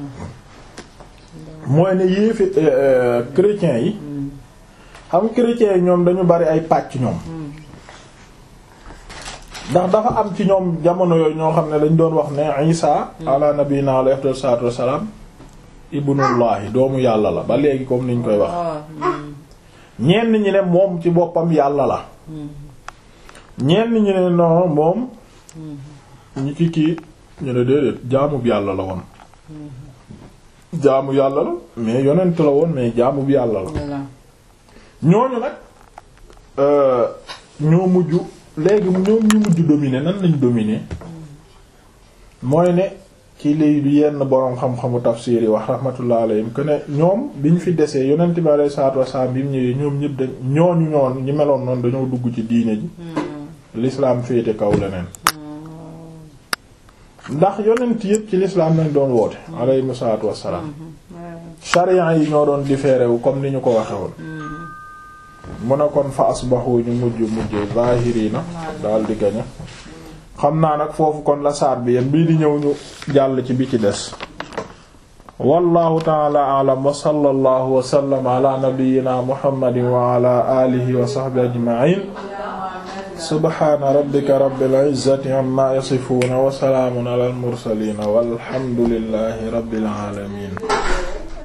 mooy ne yéefi chrétiens yi xam chrétiens yi ñoom dañu bari ay pàcc ñoom ndax dafa am ci ñoom jamono yooyu ñoo xam ne dañ doon wax ne Isa ala nabiyina alayhi afdalu salaatu wassalaam ibnullahi doomu yàlla la ba léegi comme niñ koy wax ñenn ñi ne moom ci boppam yàlla la ñenn ñi ne non moom ñi ci kii ñu ne déedéet jaamub yàlla la woon jaamu yàlla la mais yonent la woon mais jaamub yàlla la voilà. ñooñu nag ñoo mujj léegi ñoom ñu mujj dominer nan lañ dominer mooy ne ci lay yenn boroom xam-xamu tafsir yi wax rahmatullah alayhim que ne ñoom bi ñu fi desee yonent bi alayhi salaatu wasallam bi mu ñëwee ñoom ñëpp dañ ñooñu ñoon ñi meloon noonu dañoo dugg ci diine ji l'islam féete kaw leneen ndax yonent yëpp ci l'islam lañ doon woote alayhi salaatu wassalaam sharia yi ñoo doon différé wu comme ni ñu ko waxe woon mu ne kon fa asbahu ñu mujj mujj zahirina daal di gañe xam naa nag foofu kon la saar bi yéen bii di ñëw ñu jàll ci bi ci des wallahu taala alam wa sallallahu wa sallam ala nabiyyina muhammadin wa ala alihi wa sahbihi ajma'in subhana rabbika rabbil izzati amma yasifuna wa salaamun ala al mursalin walhamdulillahi rabbil alamin